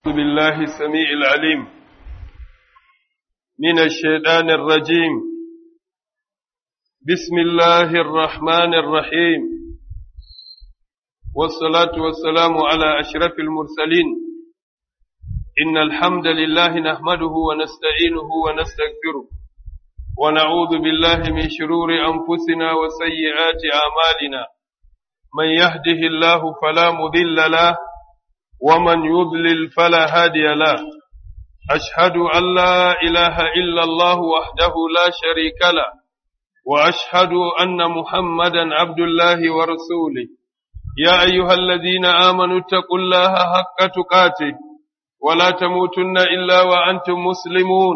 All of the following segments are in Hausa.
أعوذ بالله السميع العليم من الشيطان الرجيم بسم الله الرحمن الرحيم والصلاة والسلام على أشرف المرسلين إن الحمد لله نحمده ونستعينه ونستغفره ونعوذ بالله من شرور أنفسنا وسيئات أعمالنا من يهده الله فلا مضل له ومن يضلل فلا هادي له أشهد أن لا إله إلا الله وحده لا شريك له وأشهد أن محمدا عبد الله ورسوله يا أيها الذين آمنوا اتقوا الله حق تقاته ولا تموتن إلا وأنتم مسلمون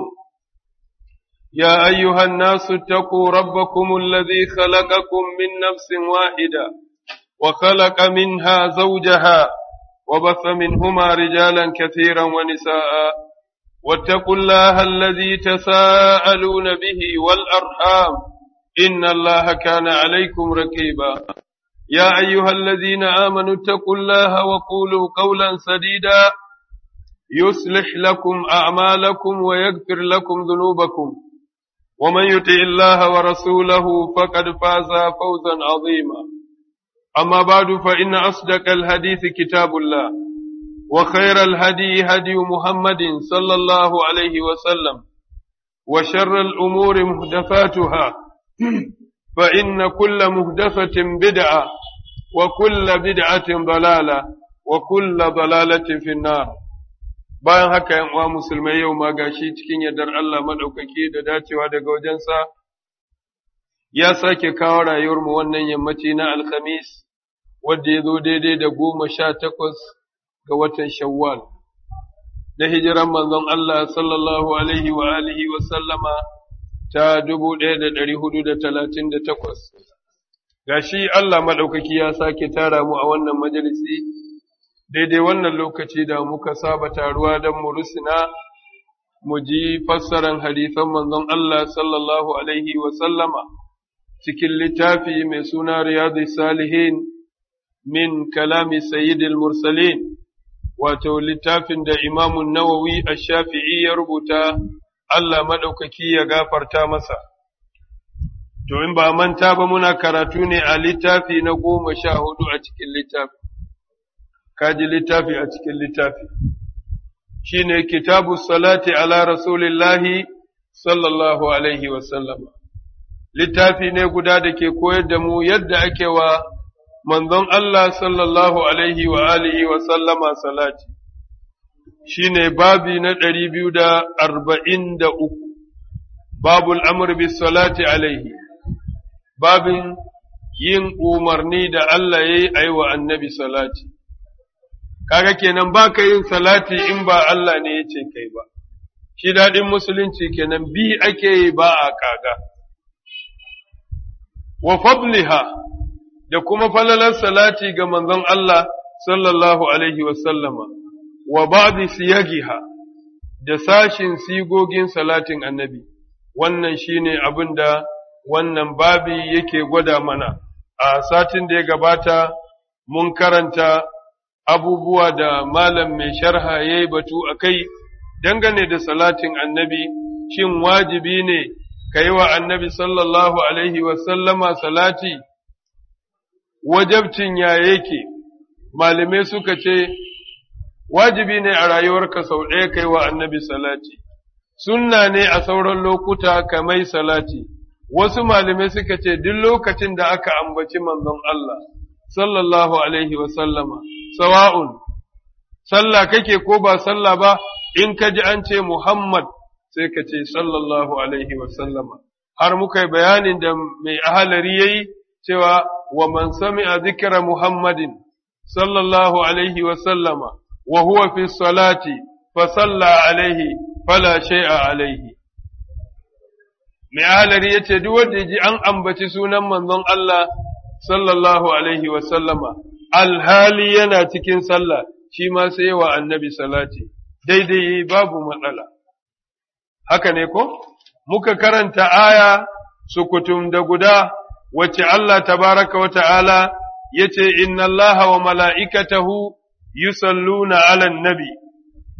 يا أيها الناس اتقوا ربكم الذي خلقكم من نفس واحدة وخلق منها زوجها وبث منهما رجالا كثيرا ونساء واتقوا الله الذي تساءلون به والأرحام إن الله كان عليكم ركيبا يا أيها الذين آمنوا اتقوا الله وقولوا قولا سديدا يصلح لكم أعمالكم ويغفر لكم ذنوبكم ومن يطع الله ورسوله فقد فاز فوزا عظيما أما بعد فإن أصدق الحديث كتاب الله وخير الهدي هدي محمد صلى الله عليه وسلم وشر الأمور مهدفاتها فإن كل مهدفة بدعة وكل بدعة ضلالة وكل ضلالة في النار bayan haka yan uwa musulmai yau ma gashi cikin yardar Allah madaukaki da dacewa daga wajensa ya sake kawo rayuwarmu wannan yammaci na alkhamis wadda ya zo daidai da goma sha takwas ga watan shawwal na hijiran manzon Allah sallallahu alaihi wa alihi wa sallama ta dubu ɗaya da ɗari hudu da talatin da takwas gashi Allah maɗaukaki ya sake tara mu a wannan majalisi daidai wannan lokaci da muka saba taruwa don mu rusuna mu ji fassaran hadisan manzon Allah sallallahu alaihi wa sallama cikin littafi mai suna riyadu salihin min kalami sayyidil mursalin wato littafin da imamun nawawi a shafi'i ya rubuta Allah maɗaukaki ya gafarta masa. To, in ba manta ba muna karatu ne a littafi na goma sha hudu a cikin littafi, kaji littafi a cikin littafi, shi ne kitabu salati ala rasulillahi sallallahu alaihi wasallama. Littafi ne guda da ke koyar da mu yadda ake wa manzon Allah sallallahu alaihi wa alihi wa sallama salati. shi ne babi na ɗari biyu da arba'in da uku, babul amur bis salati alaihi, babin yin umarni da Allah ya yi aiwa annabi salati. Kaga kenan ba ka yin salati in ba Allah ne ya ce kai ba, shi daɗin musulunci kenan bi ake yi ba a kaga. Wa fadliha da kuma falalar salati ga manzon Allah sallallahu alaihi wasallama. wa ba'di siyagiha da sashin sigogin salatin annabi wannan shine abin da wannan babi yake gwada mana a satin da ya gabata mun karanta abubuwa da malam mai sharha ya yi batu a kai dangane da salatin annabi shin wajibi ne ka yi wa annabi sallallahu alaihi wasallama salati wajabcin ya yake malamai suka ce wajibi ne a rayuwarka sau ɗaya kai wa annabi salati, sunna ne a sauran lokuta ka mai salati, wasu malamai suka ce duk lokacin da aka ambaci manzon Allah, sallallahu Alaihi wasallama, sawa'un, sallah kake ko ba sallah ba, in ka ji an ce Muhammad sai ka ce sallallahu Alaihi wasallama. Har muka yi bayanin da mai ahalari ya yi cewa wa man sami a zikira Muhammadin, sallallahu Alaihi wasallama. وهو في الصلاة فصلى عليه فلا شيء عليه mai ahalari ya ce, Duk wanda ji an ambaci sunan manzon Allah sallallahu Alaihi wasallama, alhali yana cikin sallah, shi ma sai wa annabi salati, daidai babu matsala. Haka ne ko? Muka karanta aya sukutum da guda, wacce Allah tabaraka wa ta'ala ya ce, Inna Allah wa mala'ikatahu yusalluna ala nabi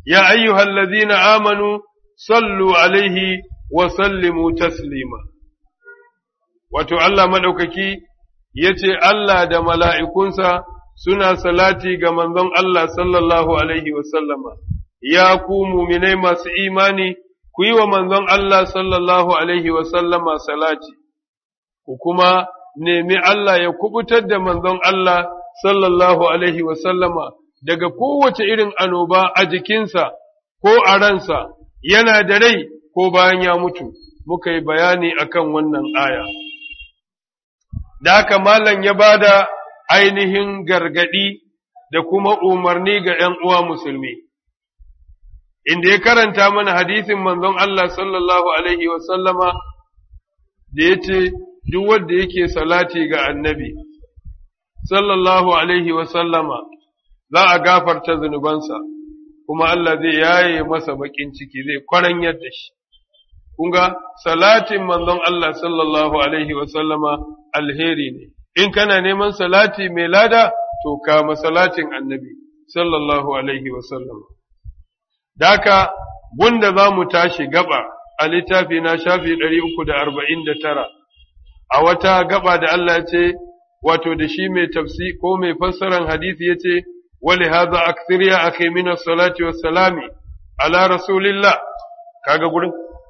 ya ayyuhal ladhina amanu sallu alaihi wa sallimu taslima wato Allah madaukaki yace Allah da mala'ikunsa suna salati ga manzon Allah sallallahu alaihi wa sallama ya ku muminai masu imani ku yi wa manzon Allah sallallahu alaihi wa sallama salati ku kuma nemi Allah ya kubutar da manzon Allah sallallahu alaihi wa sallama daga kowace irin anoba a jikinsa ko a ransa yana da rai ko bayan ya mutu muka yi bayani akan wannan aya da haka malam ya bada ainihin gargadi da kuma umarni ga ‘yan uwa musulmi inda ya karanta mana hadisin manzon Allah sallallahu alaihi wa sallama da ya ce duk wanda yake salati ga annabi sallallahu alaihi wa sallama za a gafarta zunubansa kuma Allah zai yaye masa bakin ciki zai kwaranyar da shi kunga salatin manzon Allah sallallahu alaihi wa sallama alheri ne in kana neman salati mai lada to kama salatin annabi sallallahu alaihi wa sallama daka gunda za mu tashi gaba a littafi na shafi 349 a wata gaba da Allah ce wato da shi mai tafsi ko mai fassaran hadisi yace wali hadha akthir ya akhi min as-salati was-salami ala rasulillah kaga gurin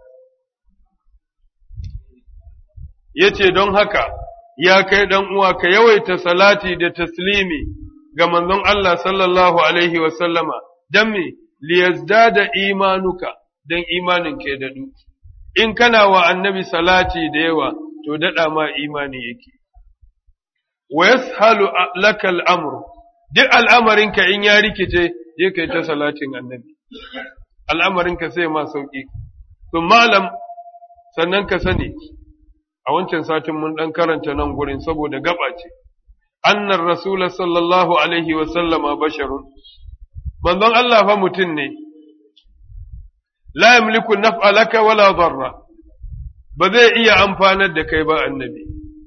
yace don haka ya kai dan uwa ka yawaita salati da taslimi ga manzon Allah sallallahu alaihi wa sallama dan me liyazdada imanuka dan imanin ke dadu in kana wa annabi salati da yawa to dada ma imani yake wa yashalu laka al-amru duk al'amarinka in ya rikice je kai ta salatin annabi al'amarinka sai ma sauki to malam sannan ka sani a wancan satin mun dan karanta nan gurin saboda gaba ce annar rasul sallallahu alaihi wa sallama basharun manzon Allah fa mutum ne la yamliku naf'a laka wala darra ba zai iya amfanar da kai ba annabi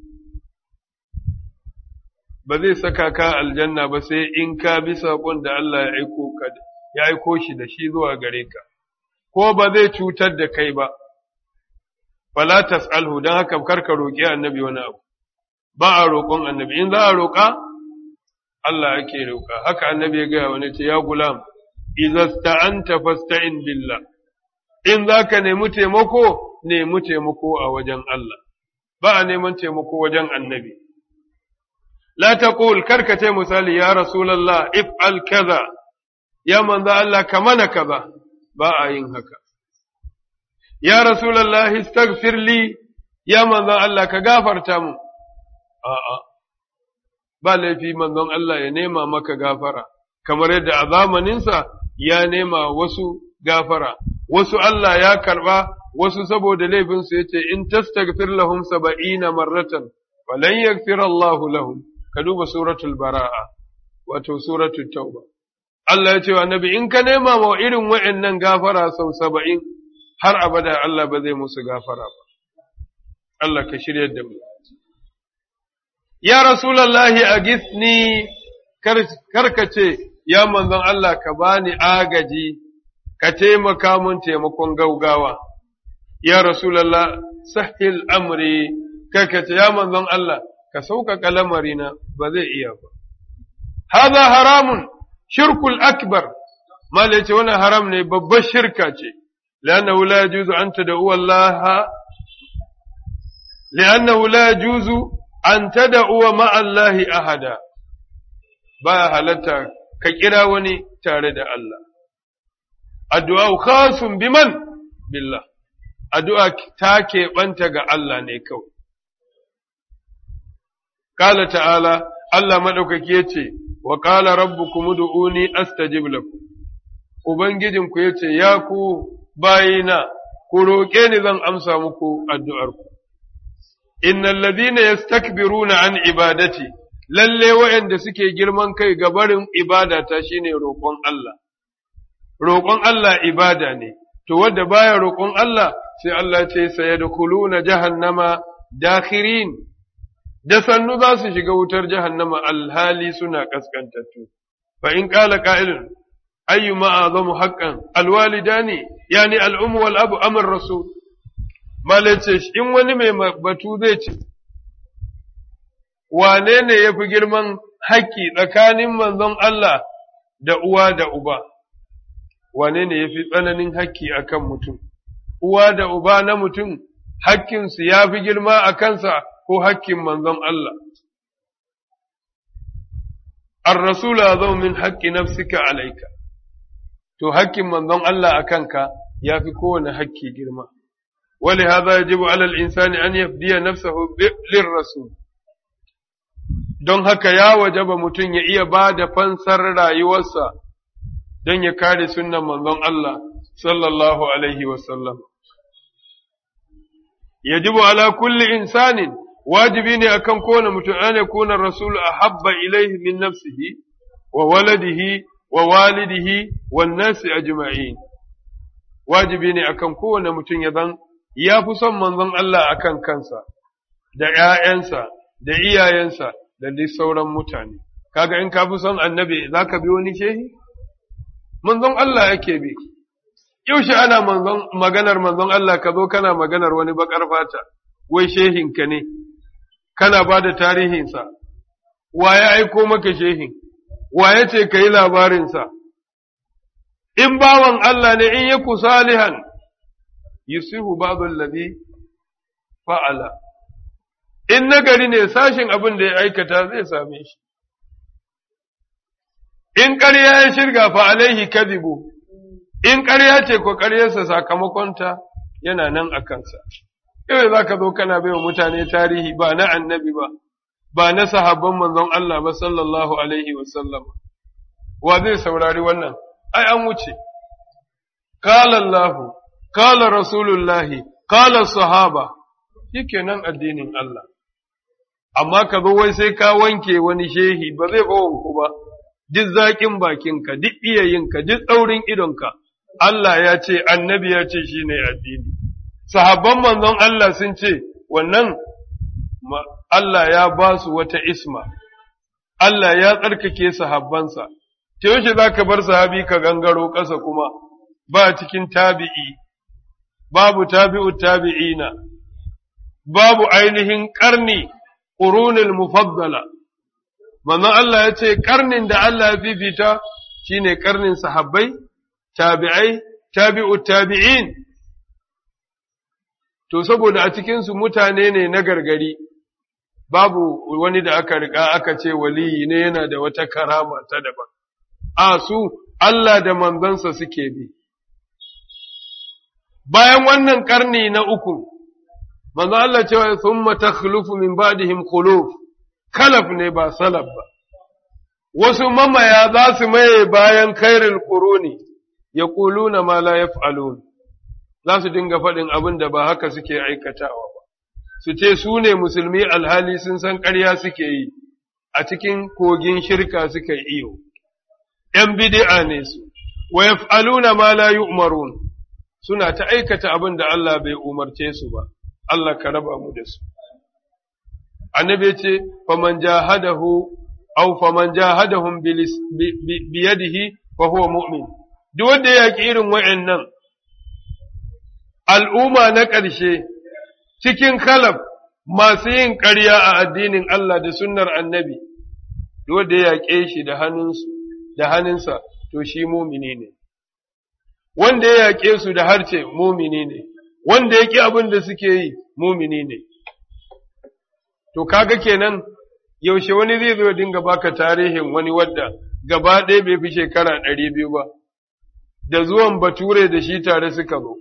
ba zai saka ka aljanna ba sai in ka bi saƙon da Allah ya aiko ka ya aiko shi da shi zuwa gare ka ko ba zai cutar da kai ba fala tas'alhu dan haka karka roƙi annabi wani abu ba a roƙon annabi in za a roƙa Allah ake roƙa haka annabi ya gaya wani ce ya gulam idza sta'anta fasta'in billah in zaka nemi taimako nemi taimako a wajen Allah ba a neman taimako wajen annabi la taqul karka ce misali ya rasulullah if'al kaza ya manzo Allah ka mana kaza ba a yin haka ya rasulullah istaghfir li ya manzo Allah ka gafarta mu a'a ba laifi manzon Allah ya nema maka gafara kamar yadda a zamaninsa ya nema wasu gafara wasu Allah ya karba wasu saboda laifinsu ya ce in tastaghfir lahum saba'ina marratan falan yaghfir Allahu lahum ka duba suratul bara'a wato suratul tauba Allah ya ce wa annabi in ka nema wa irin wa'annan gafara sau saba'in har abada Allah ba zai musu gafara ba Allah ka shiryar da mu ya rasulallahi a gisni karkace ya manzon Allah ka bani agaji ka taimaka mun taimakon gaugawa ya rasulallah sahil amri karkace ya manzon Allah ka sauƙaƙa lamarina ba zai iya ba haza haramun shirkul akbar mala ce wannan haram ne babbar shirka ce لأنه لا يجوز أن تدعو الله لأنه لا يجوز an tada'uwa ma'allahi ahada, ba halatta ka kira wani tare da Allah. Addu'a khasun biman billah, addu'a ta keɓanta ga Allah ne kawai. Kala ta'ala, Allah maɗaukaki ya ce, wa ƙala rabbu kuma du'uni astajib lakum. Ubangijinku ya ce, Ya ku bayina, ku roƙe ni zan amsa muku addu'arku. innal ladina yastakbiruna an ibadati lalle waɗanda suke girman kai ga barin ibadata shine roƙon Allah roƙon Allah ibada ne to wanda baya roƙon Allah sai Allah ce sayadkhuluna jahannama dakhirin da sannu za su shiga wutar jahannama alhali suna kaskantattu fa in qala qa'ilun ayyuma azamu haqqan alwalidani yani al'ummu wal abu amr rasul malace in wani mai batu zai ce wane ne yafi girman haƙƙi tsakanin manzon Allah da uwa da uba wane ne yafi tsananin haƙƙi akan mutum uwa da uba na mutum hakkinsu ya fi girma a kansa ko hakkin manzon Allah. Ar-Rasula zau min haƙƙi nafsika alaika, to hakkin manzon Allah a kanka ya fi kowane hakki girma. Wali haza ya jibu alal insani an yafdiya nafsahu lir rasul. Don haka ya wajaba mutum ya iya ba da fansar rayuwarsa don ya kare sunnan manzon Allah sallallahu alaihi wasallam. يجب على كل إنسان واجبين أكن كون متعان يكون الرسول أحب إليه من نفسه وولده ووالده والناس أجمعين واجبين أكن كون متعان يذن ya fi son manzon Allah a kan kansa, da ’ya'yansa, da iyayensa, da dai sauran mutane. Kaga in ka fi son annabi za ka bi wani shehi? Manzon Allah yake bi. yaushe ana manzon maganar manzon Allah ka zo kana maganar wani bakar fata wai shehinka ne kana ba da tarihinsa wa ya aiko maka shehin wa ya ce ka yi labarinsa in bawan Allah ne in yaku salihan yusihu babul ladhi fa'ala in nagari ne sashin abin da ya aikata zai same shi in ƙarya ya shirga fa alaihi kadhibu in ƙarya ce ko ƙaryarsa sakamakonta yana nan a kansa. Yau za ka zo kana bai wa mutane tarihi ba na annabi ba, ba na sahabban manzon Allah ba sallallahu alaihi wasallam. Wa zai saurari wannan? Ai, an wuce. Kala Allahu, kala Rasulullahi, kala sahaba, yake nan addinin Allah. Amma ka zo wai sai ka wanke wani shehi ba zai ku ba, duk zaƙin bakinka, duk iyayinka, duk tsaurin idonka, Allah ya ce, annabi ya ce shi ne addini. Sahabban manzon Allah sun ce, wannan Allah ya ba su wata isma, Allah ya tsarkake sahabbansa, ta yaushe za ka bar sahabi ka gangaro ƙasa kuma, ba cikin tabi'i, babu tabi'u tabi'ina, babu ainihin ƙarni, ƙurunil mufaddala. Manzon Allah ya ce, ƙarnin da Allah ya fifita shi ne ƙarnin sahabbai, tabi'ai, tabi'u tabi'in, to saboda a cikinsu mutane ne na gargari, babu wani da aka riƙa aka ce waliyi ne yana da wata karama ta daban, a su Allah da manzansa suke bi. Bayan wannan ƙarni na uku, manzo Allah cewa sun mata min ba'dihim khuluf kalaf ne ba salaf ba, wasu mamaya za su maye bayan kairil ƙuruni. yaquluna ma la yaf'alun za su dinga faɗin abin da ba haka suke aikatawa ba su ce su ne musulmi alhali sun san ƙarya suke yi a cikin kogin shirka suka yi iyo ‘yan bid'a ne su wa yaf'aluna ma la yu'marun suna ta aikata abin da Allah bai umarce su ba Allah ka raba mu da su annabi ce faman jahadahu aw faman jahadahum biyadihi fa huwa mu'min duk wanda ya yaƙi irin wa'yannan al'umma na ƙarshe cikin kalab masu yin ƙarya a addinin Allah da sunnar annabi, duk wanda ya yaƙe shi da hannunsa, to shi mumini ne. Wanda ya yaƙe su da harce mumini ne, wanda ya ƙi abin da suke yi mumini ne. To kaga kenan yaushe wani zai zo dinga baka tarihin wani wadda gaba ɗaya bai fi shekara ɗari biyu ba. da zuwan bature da shi tare suka zo,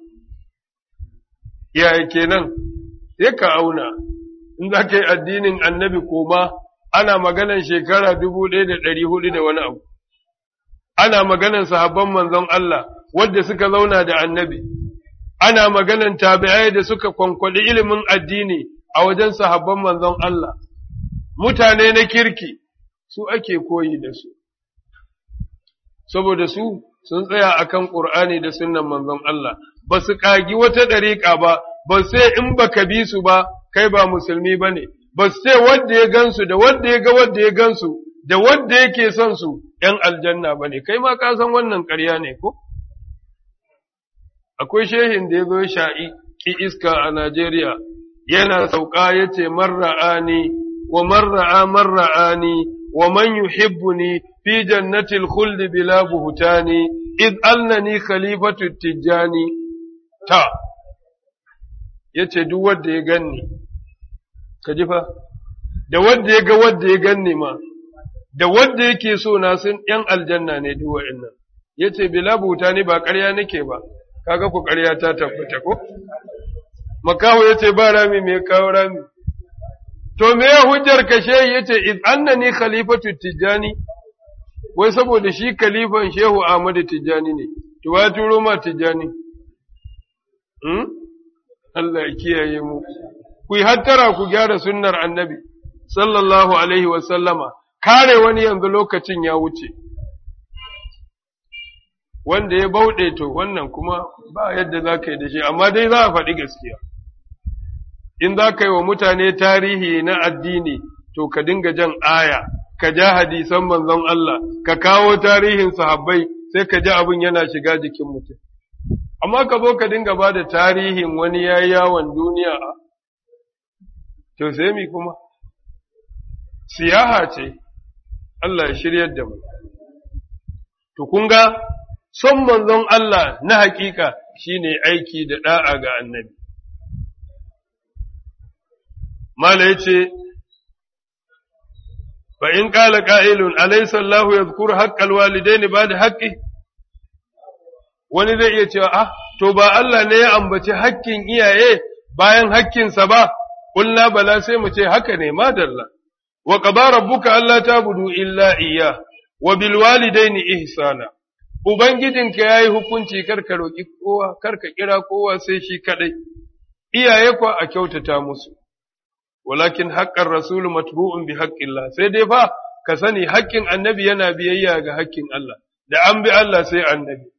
yaya kenan, sai ka auna, in za ka yi addinin annabi koma ana maganan shekara dubu ɗaya da ɗari hudu da wani abu, ana maganan sahabban manzon Allah wadda suka zauna da annabi, ana maganan tabi'ai da suka kwankwaɗi ilimin addini a wajen sahabban manzon Allah, mutane na kirki su ake koyi da su, saboda su sun tsaya akan Ƙur'ani da sunnan manzon Allah, ba su ƙagi wata ɗariƙa ba, ba sai in ba ka bi su ba, kai ba musulmi ba ne, ba su sai wanda ya gansu da wanda ya ga wanda ya gansu, da wanda yake son su, ‘yan aljanna ba ne, kai ma ka san wannan ƙarya ne ko? Akwai shehin da ya zo sha'i ki iska a Najeriya, yana sauka ya ce marra'ani wa marra'a marra'ani wa man yuhibbuni fi jannatil khuldi bila buhutani id annani khalifatu tijjani ta yace duk wanda ya ganni ka ji fa da wanda ya ga wanda ya ganni ma da wanda yake so na sun ‘yan aljanna ne duk wa'innan, ya ce, Bila buta ne ba ƙarya nake ba, kaga ku ƙarya ta tabbata ko? Makaho ya ce, Ba rami mai kawo rami. To, me ya hujjar kashe ya ce, Iz anna ni khalifatu tijjani, wai saboda shi khalifan Shehu Ahmadu Tijjani ne, to ya turo ma Tijjani. Hmm? Allah ya kiyaye mu. Ku yi hattara ku gyara sunnar annabi, sallallahu alaihi wa sallama. kare wani yanzu lokacin ya wuce, wanda ya bauɗe to wannan kuma ba yadda za ka yi da shi, amma dai za a faɗi gaskiya. In za ka yi wa mutane tarihi na addini, to ka dinga jan aya, ka ja hadisan manzon Allah, ka kawo tarihin sahabbai, sai ka ji abin yana shiga jikin mutum. Amma ka zo ka dinga ba da tarihin wani ya yawon duniya a, to sai mi kuma? Siyaha ce, Allah ya shiryar da mu. To, kun ga, son manzon Allah na hakika shi ne aiki da ɗa'a ga annabi. Mala ya ce, Ba in ƙala ƙa'ilun, alaisallahu ya zukuru haƙƙal walidai ne ba da haƙƙi? Wani zai iya cewa, Ah, to ba Allah ne ya ambaci haƙƙin iyaye bayan haƙƙinsa ba, ƙulla bala sai mu ce haka ne madalla. وقضى ربك ألا تعبدوا إلا إياه وبالوالدين إحسانا Ubangijinka ya yi hukunci karka roƙi kowa, karka kira kowa sai shi kaɗai, iyaye kuwa a kyautata musu, walakin haƙƙan rasulu matbu'un bi haƙƙillah, sai dai fa ka sani haƙƙin annabi yana biyayya ga haƙƙin Allah, da an bi Allah sai annabi.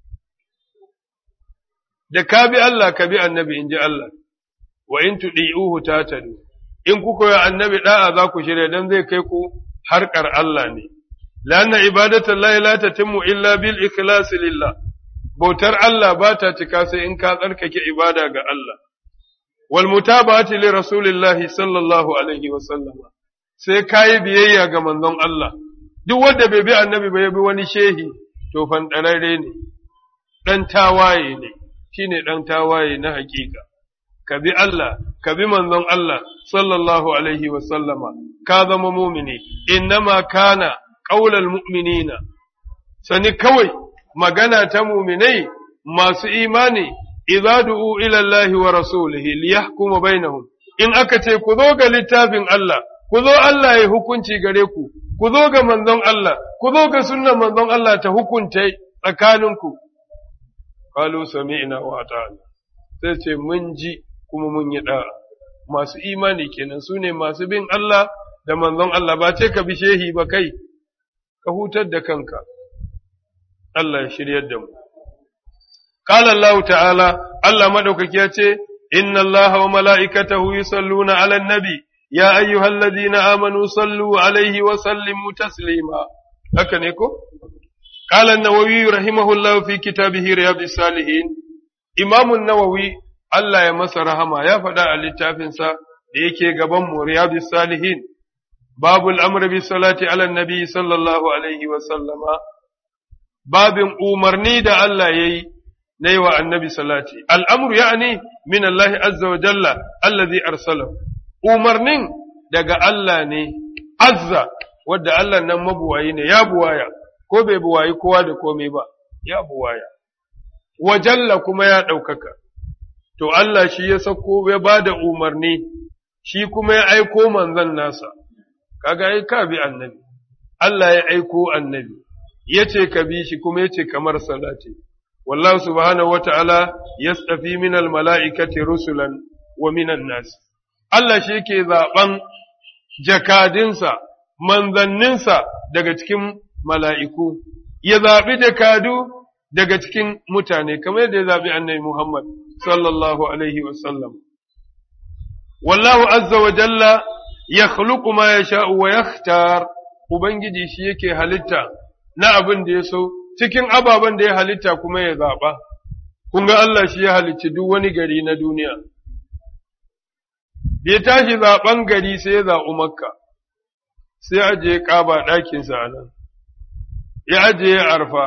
Da ka bi Allah ka bi annabi in ji Allah, wa in tuɗi'uhu ta tadu. in kuka yi annabi da'a za ku shirya don zai kai ku harkar Allah ne. Lanna ibadatan la la tatimmu illa bil ikhlasi lillah. Bautar Allah ba ta cika sai in ka tsarkake ibada ga Allah. Wal mutaba'ati li rasulillahi sallallahu alaihi wa sallama. Sai kayi biyayya ga manzon Allah. Duk wanda bai bi annabi ba ya bi wani shehi to fandararre ne. Dan tawaye ne. Shine dan tawaye na hakika. ka bi Allah, ka bi manzon Allah, sallallahu Alaihi sallama, ka zama mumini, innama kana ƙaular mu'minina, sani kawai magana ta muminai masu imani, idza du'u ilallahi wa rasulihi liyahkuma bainahum in aka ce ku zo ga littafin Allah, ku zo Allah ya hukunci gare ku, ku zo ga manzon Allah, ku zo ga sunnan manzon Allah ta hukunta tsakaninku. Kalu sami'na wa ta'ala. Sai ce mun ji kuma mun yi ɗa'a. Masu imani kenan su ne masu bin Allah da manzon Allah ba ce ka bi shehi ba kai, ka hutar da kanka. Allah ya shiryar da mu. Ƙala Allah ta'ala, Allah maɗaukaki ya ce, Inna Allah wa mala'ikatahu yusalluna ala nabi, ya ayyuhal ladina amanu sallu alaihi wa sallimu taslima. Haka ne ko? Ƙala Nawawi rahimahullah fi kitabihi riyadus salihin. Imamun Nawawi Allah ya masa rahama ya faɗa a littafinsa da yake gaban mu riyadus salihin babul amr bi salati ala nabi sallallahu alaihi wa sallama babin umarni da Allah yayi na yi wa annabi salati al'amru ya'ni min Allah azza wa jalla allazi arsalahu umarnin daga Allah ne azza wadda Allah nan mabuwayi ne ya buwaya ko bai buwayi kowa da komai ba ya buwaya wa jalla kuma ya ɗaukaka to Allah shi ya sako ya ba da umarni, shi kuma ya aiko manzan nasa, kaga ai ka bi annabi, Allah ya aiko annabi, ya ce ka bi shi kuma ya ce kamar salati. Wallahu subhanahu wata'ala ya tsafi minal mala'ikati rusulan wa minan nasi. Allah shi ke zaɓen jakadinsa, manzanninsa daga cikin mala'iku, ya zaɓi jakadu daga cikin mutane, kamar yadda ya zaɓi annabi Muhammad. sallallahu alaihi wasallam. Wallahu azza wa jalla ya ma ya sha'u wa ya Ubangiji shi yake halitta na abin da ya so cikin ababen da ya halitta kuma ya zaɓa kun ga Allah shi ya halicci duk wani gari na duniya da ya tashi zaɓen gari sai ya zaɓi makka sai ajiye ƙaba ɗakinsa a nan ya ajiye arfa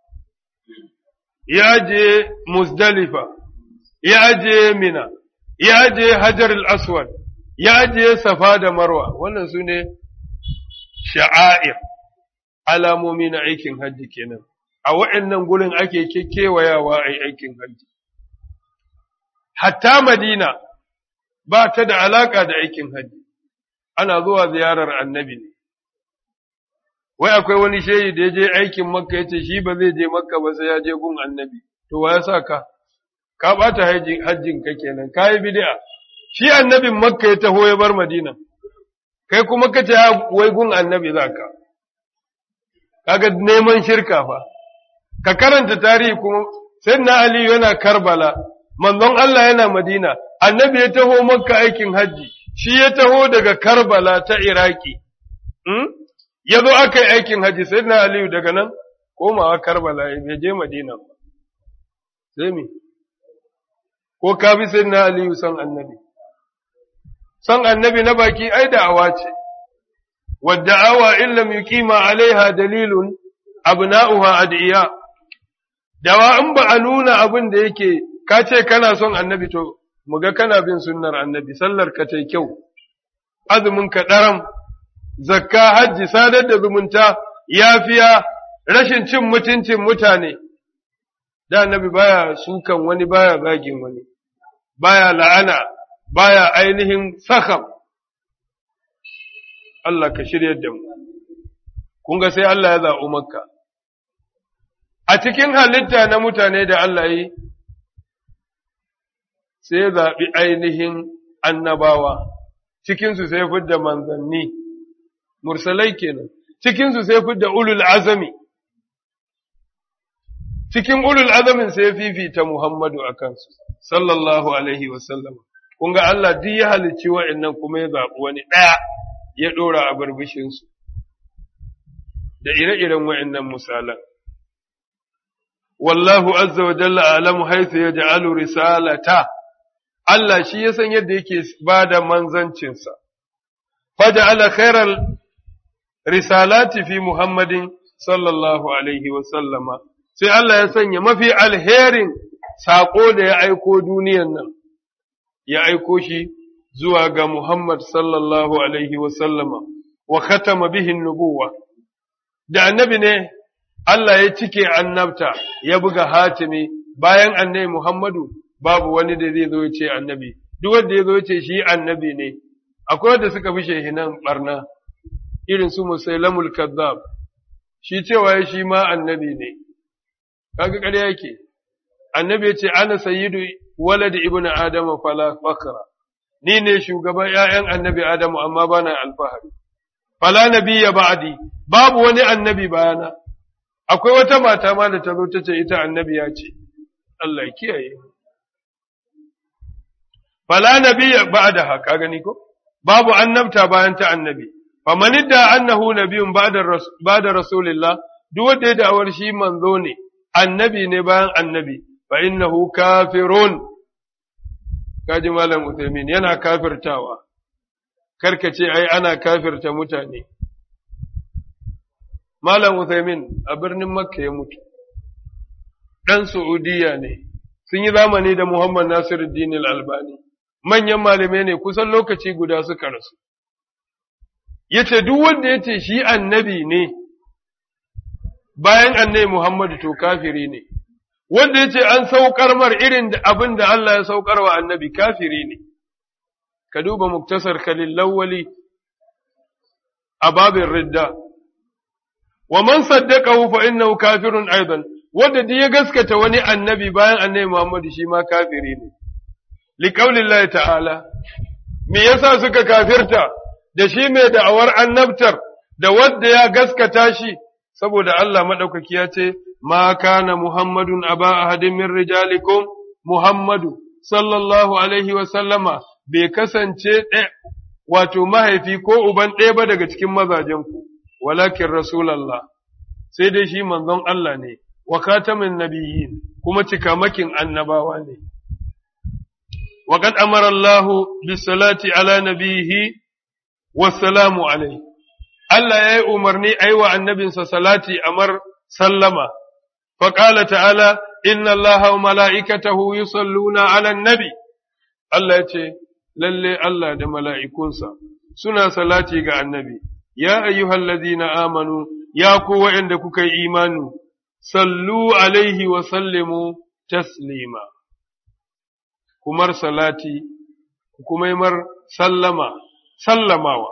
ya ajiye musdalifa ya ajiye mina ya ajiye hajar al-aswad ya ajiye safa da marwa wannan su ne sha'air alamomi na aikin hajji kenan a wa'annan gurin ake kewayawa a aikin hajji hatta madina ba ta da alaka da aikin hajji ana zuwa ziyarar annabi ne wai akwai wani shehi da ya je aikin makka ya ce shi ba zai je makka ba sai ya je gun annabi to wa ya sa ka ka ɓata hajjin ka kenan ka yi bid'a shi annabin makka ya taho ya bar madina kai kuma ka ce wai gun annabi za ka kaga neman shirka fa ka karanta tarihi kuma sai na ali yana karbala manzon Allah yana madina annabi ya taho makka aikin hajji shi ya taho daga karbala ta iraki hmm? ya zo aka yi aikin hajji sai na aliyu daga nan komawa karbala ya je madina sai mi ko ka bi sai na aliyu san annabi san annabi na baki ai da'awa ce wadda awa illam yuqima alaiha dalilun abna'uha adiya dawa in ba a nuna abin da yake ka ce kana son annabi to muga kana bin sunnar annabi sallar ka tai kyau azumin ka daram zakka hajji sadar da zumunta yafiya rashin cin mutuncin mutane da annabi baya sukan wani baya zagin wani baya la'ana baya ainihin sakam Allah ka shiryar da mu kun ga sai Allah ya zaɓi makka a cikin halitta na mutane da Allah yi sai ya zaɓi ainihin annabawa cikinsu sai fidda manzanni mursalai kenan cikinsu sai fidda ulul azami cikin ulul azamin sai fifita Muhammadu a kansu sallallahu alaihi wasallam kun ga Allah duk ya halicci wa'annan kuma ya zaɓi wani ɗaya ya ɗora a barbishinsu da ire-iren wa'annan misalan wallahu azza wa jalla alamu haithu ya ja'alu risalata Allah shi ya san yadda yake ba da manzancinsa faja'ala khairal risalati fi Muhammadin sallallahu alaihi wa sallama sai Allah ya sanya mafi alherin saƙo da ya aiko duniyan nan ya aiko shi zuwa ga Muhammad sallallahu alaihi wa sallama wa khatama bihin nubuwa da annabi ne Allah ya cike annabta ya buga hatimi bayan annabi Muhammadu babu wani da zai zo ya ce annabi duk wanda ya zo ya ce shi annabi ne akwai wanda suka fi shehinan barna irin su musailamul kazzab shi cewa shi ma annabi ne kaga ƙarya yake annabi ya ce ana sayyidu walad ibnu adam fala fakra ni ne shugaban ƴaƴan annabi adamu amma bana alfahari fala nabiyya ba'di babu wani annabi bayana akwai wata mata ma da ta zo ta ce ita annabi ya ce Allah ya kiyaye fala nabiyya ba'da ka gani ko babu annabta bayan ta annabi faman idda annahu nabiyyun ba'da ba'da rasulillah duk wanda ya da'awar shi manzo ne annabi ne bayan annabi fa innahu kafirun kaji malam Uthaymin yana kafirtawa karka ce ai ana kafirta mutane malam Uthaymin a birnin Makka ya mutu dan Saudiya ne sun yi zamani da Muhammad Nasiruddin Al-Albani manyan malamai ne kusan lokaci guda suka rasu yace duk wanda yace shi annabi ne bayan annabi Muhammadu to kafiri ne, wanda ya ce an saukar mar irin abin da Allah ya saukar wa annabi kafiri ne, ka duba muktasar kalin lawwali a babin ridda, wa man saddaka fa innahu kafirun aidan wanda duk ya gaskata wani annabi bayan annabi Muhammadu shi ma kafiri ne. Liƙaulillahi ta'ala, me yasa suka kafirta da shi mai da'awar annabtar da wadda ya gaskata shi saboda Allah maɗaukaki ya ce, Ma kana Muhammadun aba ahadin min rijalikum Muhammadu sallallahu alaihi sallama bai kasance wato mahaifi ko uban ɗaya ba daga cikin mazajenku, walakin Rasulallah, sai dai shi manzon Allah ne wa katamin nabiyyin kuma cikamakin annabawa ne wa qad amara Allah bis salati ala nabiyhi wassalamu alaihi Allah ya yi umarni a yi wa annabinsa salati amar sallama, faƙala ta'ala, Inna Allah wa mala'ikatahu yi salluna alan nabi, Allah ya ce, Lalle Allah da mala'ikunsa suna salati ga annabi, ya ayyuhallazi na amanu, ya ku waɗanda kuka yi imanu, sallu alaihi wa sallimu taslima. Kumar salati, kuma yi mar sallama, sallamawa.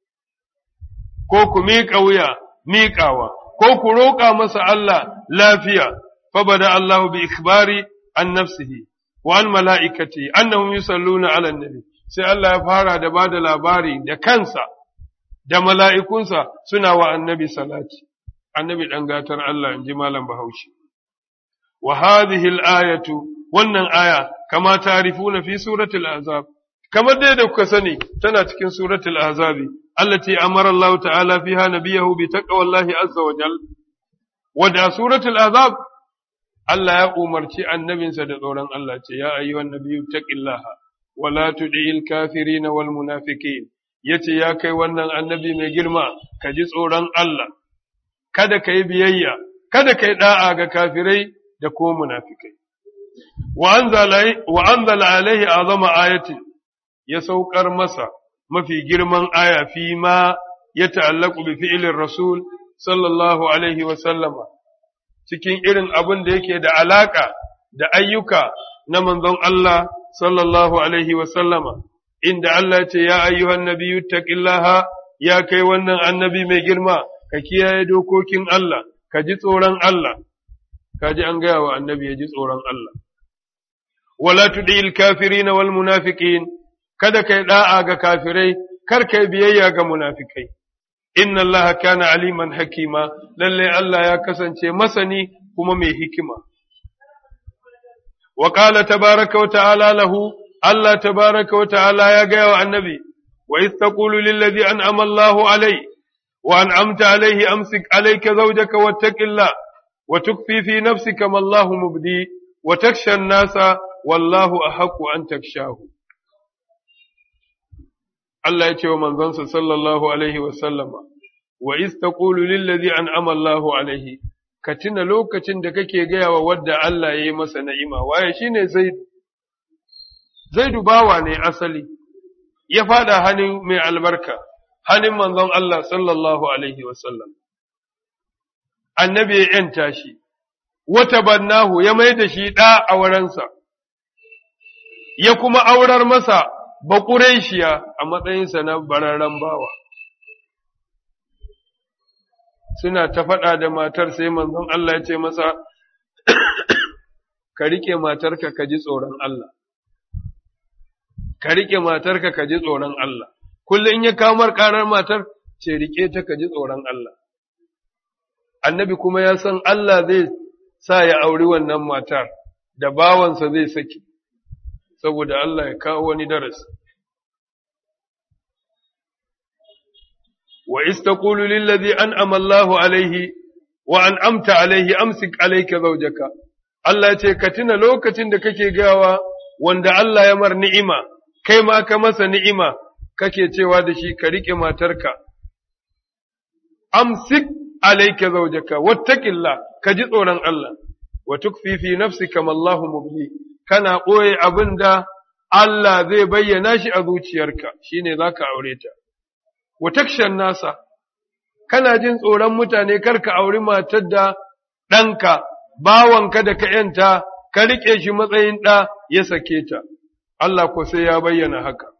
ko ku miƙa wuya miƙawa, ko ku roƙa masa Allah lafiya, fabada Allah bi ikhbari an nafsihi wa an mala'ikati, annahum yusalluna ala nabi sai Allah ya fara da ba da labari da kansa, da mala'ikunsa suna wa annabi salati, annabi ɗan gatar Allah in ji Malam Bahaushe. Wa hadhihi ayatu wannan aya kama tarifuna fi suratul azab kamar dai da kuka sani tana cikin suratul azabi التي أمر الله تعالى فيها نبيه بتقوى الله عز وجل ودع سورة العذاب الله يا أمرتي النبي سدوران الله يا أيها النبي اتق الله ولا تدع الكافرين والمنافقين yace ya kai wannan annabi mai girma ka ji tsoron Allah kada ka yi biyayya kada ka yi da'a ga kafirai da ko munafikai wa anzala alaihi azama ayati ya saukar masa mafi girman aya fi ma ya ta'allaku bi fi'ilin Rasul sallallahu Alaihi sallama, cikin irin abin da yake da alaka da ayyuka na manzon Allah sallallahu Alaihi sallama, inda Allah ce ya ayyuhan nabiyu taqillaha ya kai wannan annabi mai girma, ka kiyaye dokokin Allah, ka ji tsoron Allah, ka ji an gaya wa annabi ya ji tsoron Allah. Wala tuɗi kafirina wal munafiqin kada kai da'a ga kafirai, kar kai biyayya ga munafikai. Inna Allah kana aliman hakima, lalle Allah ya kasance masani kuma mai hikima. Wa ƙala tabaraka wa ta'ala lahu, Allah tabaraka wa ta'ala ya gaya wa annabi, wa istaqulu lillazi an amallahu alai, wa an amta alaihi amsik alaika zaujaka wattaqillah wa tukfi fi nafsika ma Allahu mubdi wa taksha nasa wallahu ahaqqu an takshahu. Allah ya ce wa manzonsa sallallahu alaihi wa sallama, wa istaqulu lillazi an'ama Allahu alaihi, ka tuna lokacin da kake gaya wa wadda Allah ya yi masa na'ima, waye shine Zaidu. Zaidu bawa ne asali, ya fada hannun mai albarka, hannun manzon Allah sallallahu alaihi wa sallam. Annabi ya ‘yanta shi, wata bannahu ya mai da shi ɗa a wurinsa, ya kuma aurar masa baƙureshiya a matsayinsa na bararren bawa. Suna ta faɗa da matar sai manzon Allah ya ce masa, Ka riƙe matarka ka ji tsoron Allah. Ka riƙe matarka ka ji tsoron Allah. Kullum in ya kamar ƙarar matar, ce riƙe ta ka ji tsoron Allah. Annabi kuma ya san Allah zai sa ya auri wannan matar, da bawansa zai saki. saboda Allah ya kawo wani darasi. Wa istaqulu lillazi an'ama Allahu alaihi wa an'amta alaihi amsik alayka zawjaka Allah ce ka tuna lokacin da kake gawa wanda Allah ya mar ni'ima kai ma ka masa ni'ima kake cewa da shi ka rike matarka amsik alayka zawjaka wattaqillah ka ji tsoron Allah wa tukfi fi nafsika ma Allahu mubli kana ɓoye abin da Allah zai bayyana shi a zuciyarka, shi ne za ka aure ta. Watakshan nasa, kana jin tsoron mutane karka auri matar da ɗanka, bawanka da ka ‘yanta, ka riƙe shi matsayin ɗa ya sake ta, Allah ko sai ya bayyana haka.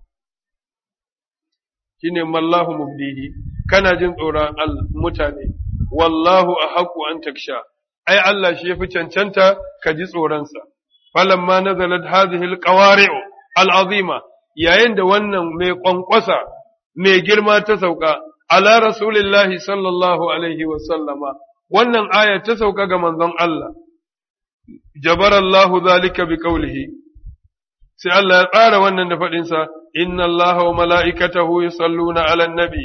Shi ne mallahu mubdihi, kana jin tsoron mutane, wallahu a haƙu an taksha, ai Allah shi ya fi cancanta ka ji tsoronsa. falamma nazalat hadhihi alqawari'u al'azima yayin da wannan mai kwankwasa mai girma ta sauka ala rasulillahi sallallahu alaihi wa sallama wannan aya ta sauka ga manzon Allah jabarallahu zalika bi qawlihi sai Allah ya tsara wannan da fadin sa inna Allaha wa mala'ikatahu yusalluna 'alan nabi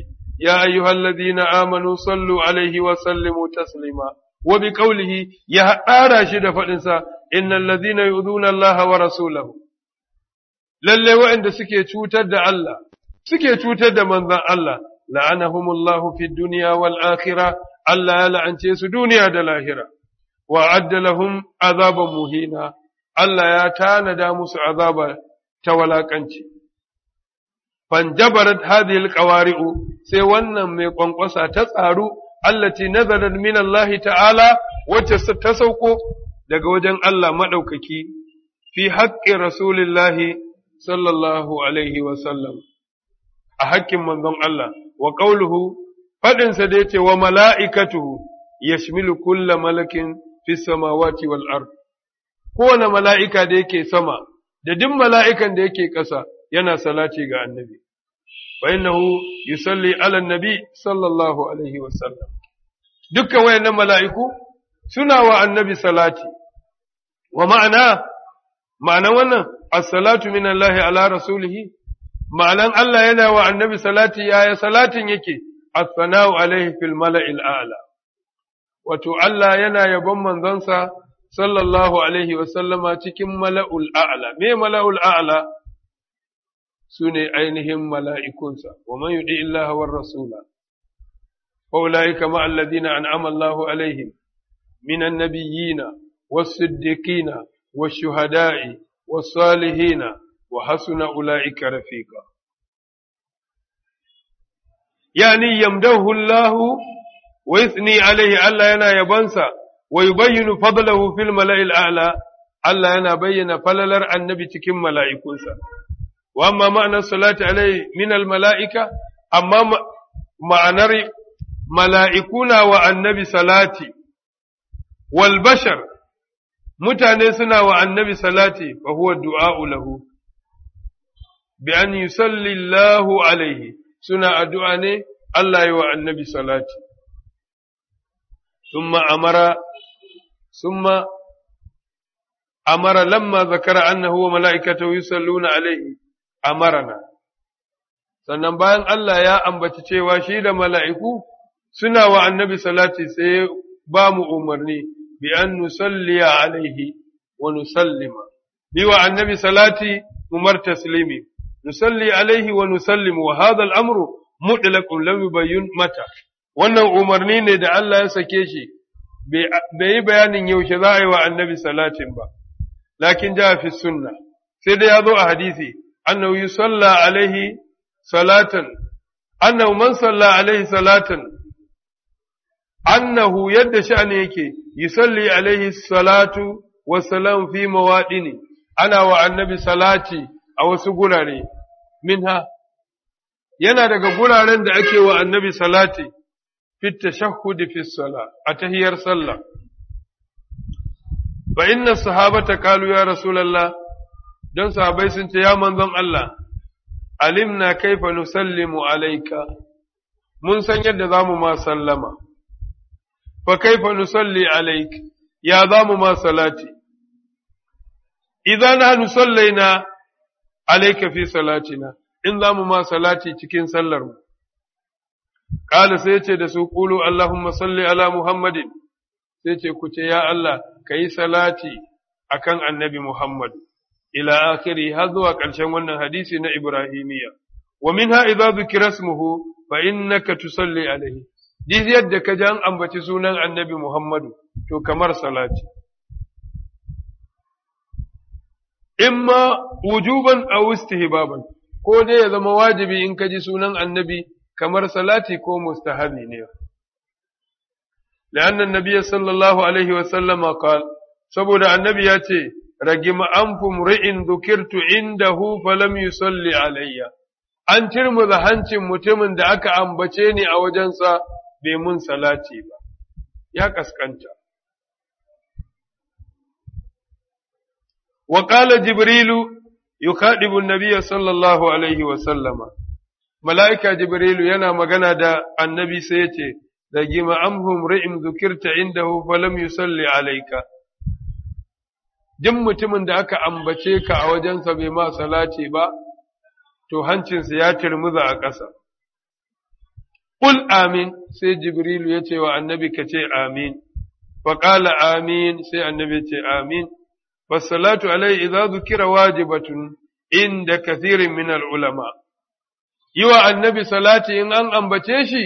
يا أيها الذين آمنوا صلوا عليه وسلموا تسليما وبقوله يا أراشد فإنسا إن الذين يؤذون الله ورسوله lalle waɗanda suke cutar da Allah suke cutar da manzon Allah la'anahumullahu fid dunya wal akhirah Allah ya la'ance su duniya da lahira wa adda lahum azaban muhina Allah ya tanada musu azaba ta walakanci fanjabarat hadhihi alqawari'u sai wannan mai kwankwasa ta tsaru allati nazarat min Allah ta'ala wacce ta sauko daga wajen Allah madaukaki fi haqqi rasulillahi sallallahu alaihi wa sallam a haƙƙin manzon Allah wa qawluhu fadin sa da yace wa mala'ikatuhu yashmilu kulla malakin fis samawati wal ard kowane mala'ika da yake sama da duk mala'ikan da yake ƙasa yana salati ga annabi فإنه يصلي على النبي صلى الله عليه وسلم dukkan wayannan mala'iku suna wa annabi salati wa ma'ana ma'ana wannan as-salatu min Allah ala rasulihi ma'anan Allah yana wa annabi salati yaya salatin yake as-sana'u alaihi fil mala'il a'la wato Allah yana yabon manzonsa sallallahu alaihi wa sallama cikin mala'ul a'la me mala'ul a'la su ne ainihin mala'ikunsa, wa man yuɗi Allah war rasula, ƙaula'ika ma'alladina an amallahu alaihim, minan nabiyina, wasiddiqina, washuhada'i, wasalihina, wa hasuna ula'ika rafiqa. Yani yamdahu Allah wa yithni alaihi Allah yana yabansa, wa yubayyinu fadlahu fil mala'il a'la, Allah yana bayyana falalar annabi cikin mala'ikunsa. وأما معنى الصلاة عليه من الملائكة أما معنى ملائكونا والنبي صلاتي والبشر متانسنا والنبي صلاتي وهو الدعاء له بأن يصلي الله عليه سنة أدعاني الله والنبي صلاتي ثم أمر ثم أمر لما ذكر أنه وملائكته يصلون عليه amarana sannan bayan Allah ya ambaci cewa shi da mala'iku suna wa annabi salati sai ba mu umarni bi an nusalliya alaihi wa nusallima bi wa annabi salati umar taslimi nusalli alaihi wa nusallimu wa hadha al-amru mutlaqun lam yubayyin mata wannan umarni ne da Allah ya sake shi bai yi bayanin yaushe za a yi wa annabi salatin ba lakin ja fi sunna sai dai ya zo a hadisi أنه يصلى عليه صلاة أنه من صلى عليه صلاة أنه يد شأنك يصلي عليه الصلاة والسلام في موادني أنا والنبي صلاتي أو سقولاني منها yana daga guraren da ake wa annabi salati fit tashahhud fi sala a tahiyar sallah fa inna sahabata qalu ya rasulullah don sahabai sun ce, Ya manzon Allah, alimna kaifa nusallimu alaika, mun san yadda za mu ma sallama, fa kaifa nusalli alaik, ya za mu ma salati, idan na nusallaina alaika fi salatina, in za mu ma salati cikin sallarmu. Ƙala sai ce da su ƙulu Allahumma salli ala Muhammadin, sai ce ku ce, Ya Allah, ka yi salati akan annabi Muhammadu. ila akhiri har zuwa ƙarshen wannan hadisi na Ibrahimiyya. Wa minha idza dhukira ismuhu fa innaka tusalli alaihi. Duk yadda ka ji an ambaci sunan Annabi Muhammadu to kamar salati. Imma wujuban aw istihbaban ko dai ya zama wajibi in ka ji sunan Annabi kamar salati ko mustahabi ne. لأن النبي صلى الله عليه وسلم قال saboda annabi ya ce ragim anfu mri'in dhukirtu indahu falam yusalli alayya an tirmuza hancin mutumin da aka ambace ni a wajensa bai mun salati ba ya kaskanta wa qala jibrilu yukhadibu an-nabiy sallallahu alaihi wa sallama mala'ika jibrilu yana magana da annabi sai ya ce ragim anfu mri'in dhukirta indahu falam yusalli alayka duk mutumin da aka ambace ka a wajensa bai ma salati ba, to hancinsa ya turmuza a ƙasa. qul amin sai jibrilu ya ce wa annabi ka ce amin fa qala amin sai annabi ya ce amin fasalatu alai idza dhukira wajibatun inda kathirin min al ulama yi wa annabi salati in an ambace shi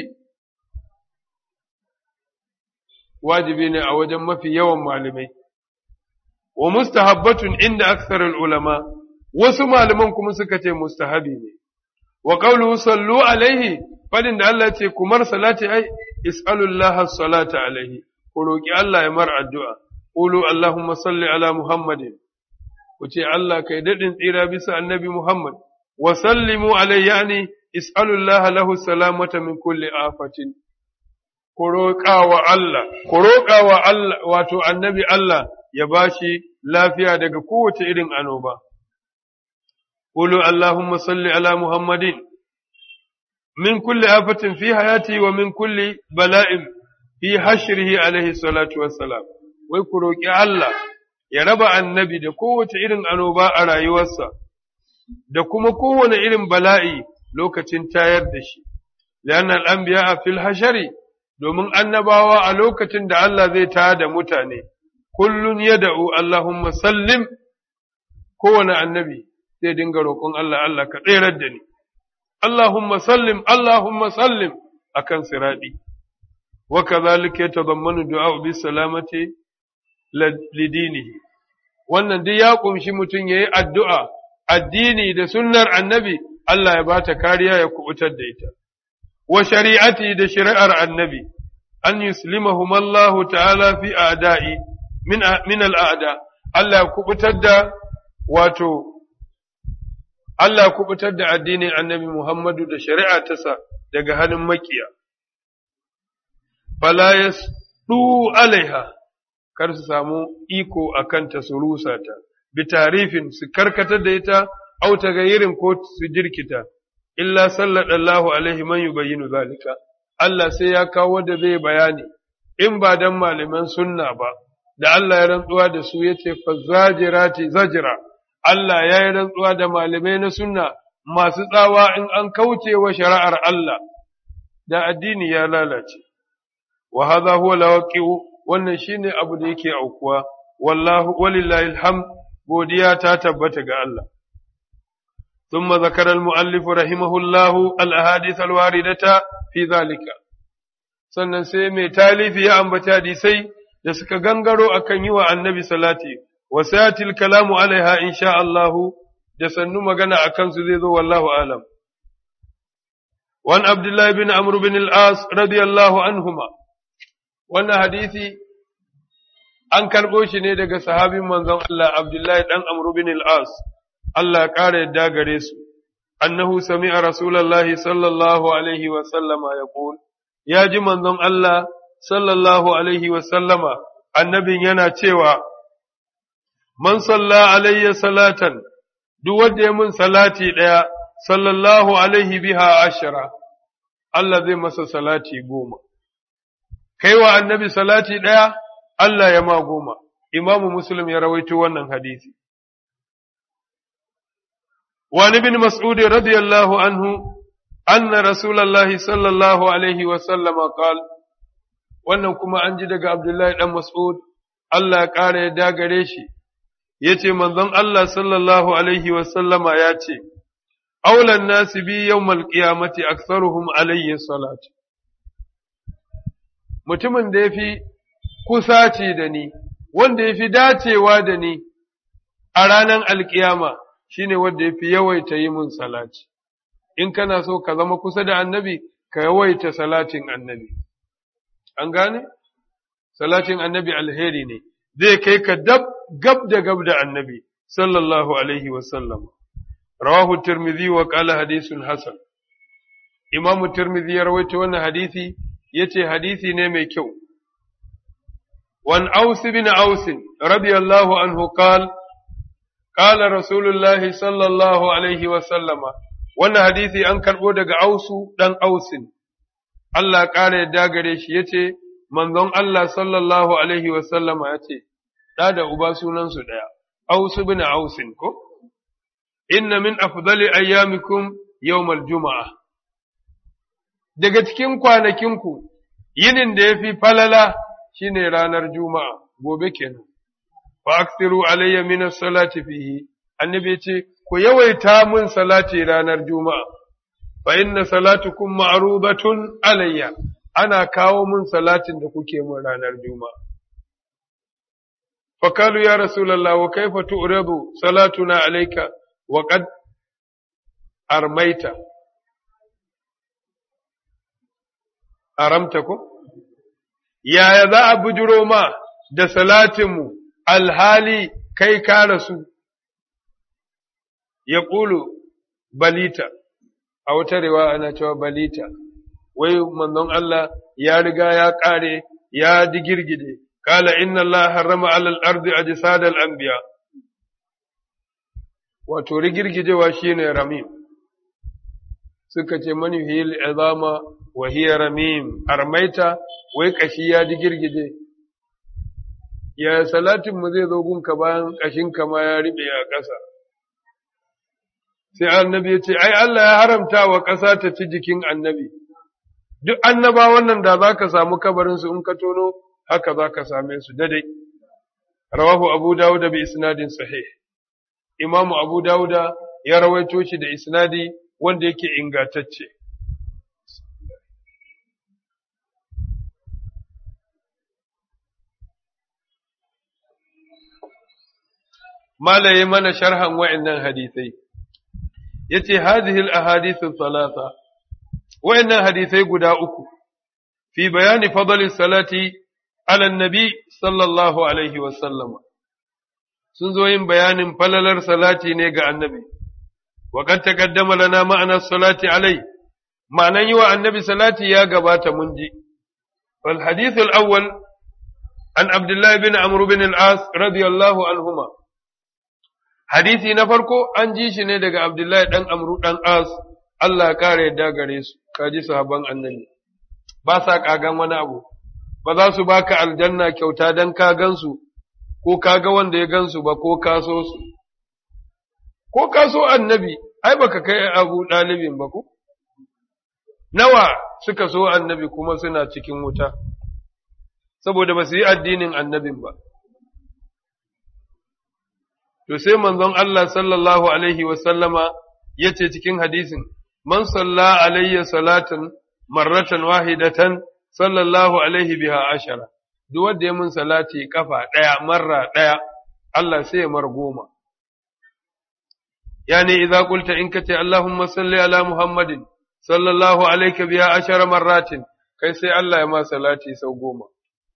wajibi ne a wajen mafi yawan malamai wa mustahabbatun inda aksarul ulama wasu malaman kuma suka ce mustahabi ne wa qawluhu sallu alaihi fadin da Allah ce kumar salati ai is'alullaha salata alaihi ku roki Allah ya mar addu'a qulu allahumma salli ala muhammadin ku ce Allah kai dadin tsira bisa annabi muhammad wa sallimu alaihi yani is'alullaha lahu salamata min kulli afatin ku roƙa wa Allah ku roƙa wa Allah wato annabi Allah ya bashi lafiya daga kowace irin anoba. Qulu Allahumma salli ala Muhammadin min kulli afatin fi hayati wa min kulli bala'in fi hashrihi alaihi salatu wassalam. Wai ku roƙi Allah ya raba annabi da kowace irin anoba a rayuwarsa, da kuma kowane irin bala'i lokacin tayar da shi. Lian al'ambiya a fil hashari, domin annabawa a lokacin da Allah zai tayar da mutane. kullun ya da'u Allahumma sallim kowane annabi zai dinga roƙon Allah Allah ka tserar da ni Allahumma sallim Allahumma sallim akan siradi wa kadhalika yatadammanu du'a bi salamati lidinihi wannan duk ya kumshi mutum yayi addu'a addini da sunnar annabi Allah ya bata kariya ya kubutar da ita wa shari'ati da shari'ar annabi an yuslimahum Allah ta'ala fi a'da'i min min al'ada Allah ya kubutar da wato Allah ya kubutar da addinin annabi Muhammadu da shari'a tasa daga hannun makiya fala yasdu alaiha kar su samu iko akan ta su rusa ta bi tarifin su karkatar da ita au ta gayirin ko su jirkita illa sallallahu alaihi man yubayyinu zalika Allah sai ya kawo da zai bayani in ba dan malaman sunna ba da Allah ya rantsuwa da su yace fa zajirati zajira Allah ya yi rantsuwa da malamai na sunna masu tsawa in an kauce wa shari'ar Allah da addini ya lalace wa hadha huwa lawaqi'u wannan shine abu da yake aukuwa wallahu walillahi alhamd godiya ta tabbata ga Allah ثم ذكر المؤلف رحمه الله الأحاديث الواردة في ذلك sannan sai mai talifi ya ambaci hadisai da suka gangaro akan yi wa annabi salati wa sayatil kalamu alaiha insha Allah da sannu magana akan su zai zo wallahu alam wan abdullahi bin amr bin al-as radiyallahu anhuma wannan hadisi an karbo shi ne daga sahabin manzon Allah abdullahi dan amr bin al-as Allah ya ƙara yadda gare su, annahu sami'a Rasulallah sallallahu Alaihi wasallama ya ya ji manzon Allah sallallahu Alaihi wasallama, annabin yana cewa, Man salla alayya salatan, duk wanda ya mun salati ɗaya, sallallahu Alaihi biha ashira, Allah zai masa salati goma. Kai wa annabi salati ɗaya, Allah ya ma goma, Imamu Muslim ya rawaito wannan hadisi. وعن ابن مسعود رضي الله عنه أن رسول الله صلى الله عليه وسلم قال wannan kuma an ji daga Abdullahi ɗan Mas'ud, Allah ya ƙara ya dagare shi, ya ce manzon Allah sallallahu Alaihi wasallama ya ce, Aulan nasi bi yau malƙiyamati aksaruhum alayhi salat. Mutumin da ya fi kusaci da ni, wanda ya fi dacewa da ni a ranar alƙiyama, shi ne wanda ya fi yawaita yi mun salati, in kana so ka zama kusa da annabi, ka yawaita salatin annabi. An gane? Salatin annabi alheri ne, zai kai ka dab gab da gab da annabi, sallallahu Alaihi wasallam. Rawahu Tirmidhi wa qala hadisun Hassan. Imamu Tirmidhi ya rawaita wannan hadisi, ya ce hadisi ne mai kyau. Wan Aus bin Aus, radiyallahu anhu qala قال رسول الله صلى الله عليه وسلم wannan hadisi an karɓo daga ausu ɗan ausin Allah ƙara yadda gare shi ya ce manzon Allah sallallahu alaihi wasallama ya ce ɗa da uba sunansu ɗaya ausu bin ausin ko inna min afdali ayyamikum yawmal juma'a daga cikin kwanakinku yinin da ya fi falala shine ranar juma'a gobe kenan fa aksiru alayya min salati fihi annabi ce ku yawaita mun salati ranar juma'a fa inna salatukum ma'rudatun alayya ana kawo mun salatin da kuke mun ranar juma'a fa kalu ya rasulullah wa kaifa tu'radu salatuna alayka wa qad armaita aramta ko yaya za a bujiro ma da salatinmu alhali kai ka rasu ya ƙulu balita a wata rewa ana cewa balita wai manzon Allah ya riga ya ƙare ya digirgide kala inna Allah harrama alal ardi ajsadal anbiya wato rigirgijewa shine ramim suka ce mani hil izama wa hiya ramim armaita wai kashi ya digirgije ya salatin mu zai zo gunka bayan kashin ma ya riɓe a ƙasa sai annabi ya ce ai Allah ya haramta wa ƙasa ta ci jikin annabi duk annaba wannan da za ka samu kabarinsu in ka tono haka za ka same su dadai rawahu abu dawud bi isnadin sahih imamu abu dawud ya rawaito shi da isnadi wanda yake ingantacce malaye mana sharhan wa'annan hadisai yace hadhihi al-ahadith thalatha wa'annan hadisai guda uku fi bayani fadli salati ala nabi sallallahu alaihi wa sallam sun zo yin bayanin falalar salati ne ga annabi wa qad taqaddama lana ma'ana salati alai ma'anan yi wa annabi salati ya gabata mun ji wal hadith al-awwal an abdullah bin amr bin al-as radiyallahu anhuma hadisi na farko an ji shi ne daga Abdullahi ɗan Amru ɗan As, Allah ƙara yadda gare su, kaji sahaban annabi. Ba sa ƙagan wani abu, ba za su baka aljanna kyauta don ka gansu, ko ka ga wanda ya gansu ba ko ka so su. Ko ka so annabi, ai baka kai abu ɗalibin ba ko? Nawa suka so annabi kuma suna cikin wuta, saboda ba su yi addinin annabin ba. To sai manzon Allah sallallahu Alaihi wasallama ya ce cikin hadisin, Man salla alayya salatan marratan wahidatan sallallahu Alaihi biha ashara, duk wanda ya mun salati kafa ɗaya marra ɗaya, Allah sai ya mar goma. Yani, idza qulta in kace Allahumma salli ala Muhammadin sallallahu alaihi biha ashara marratin, kai sai Allah ya ma salati sau goma.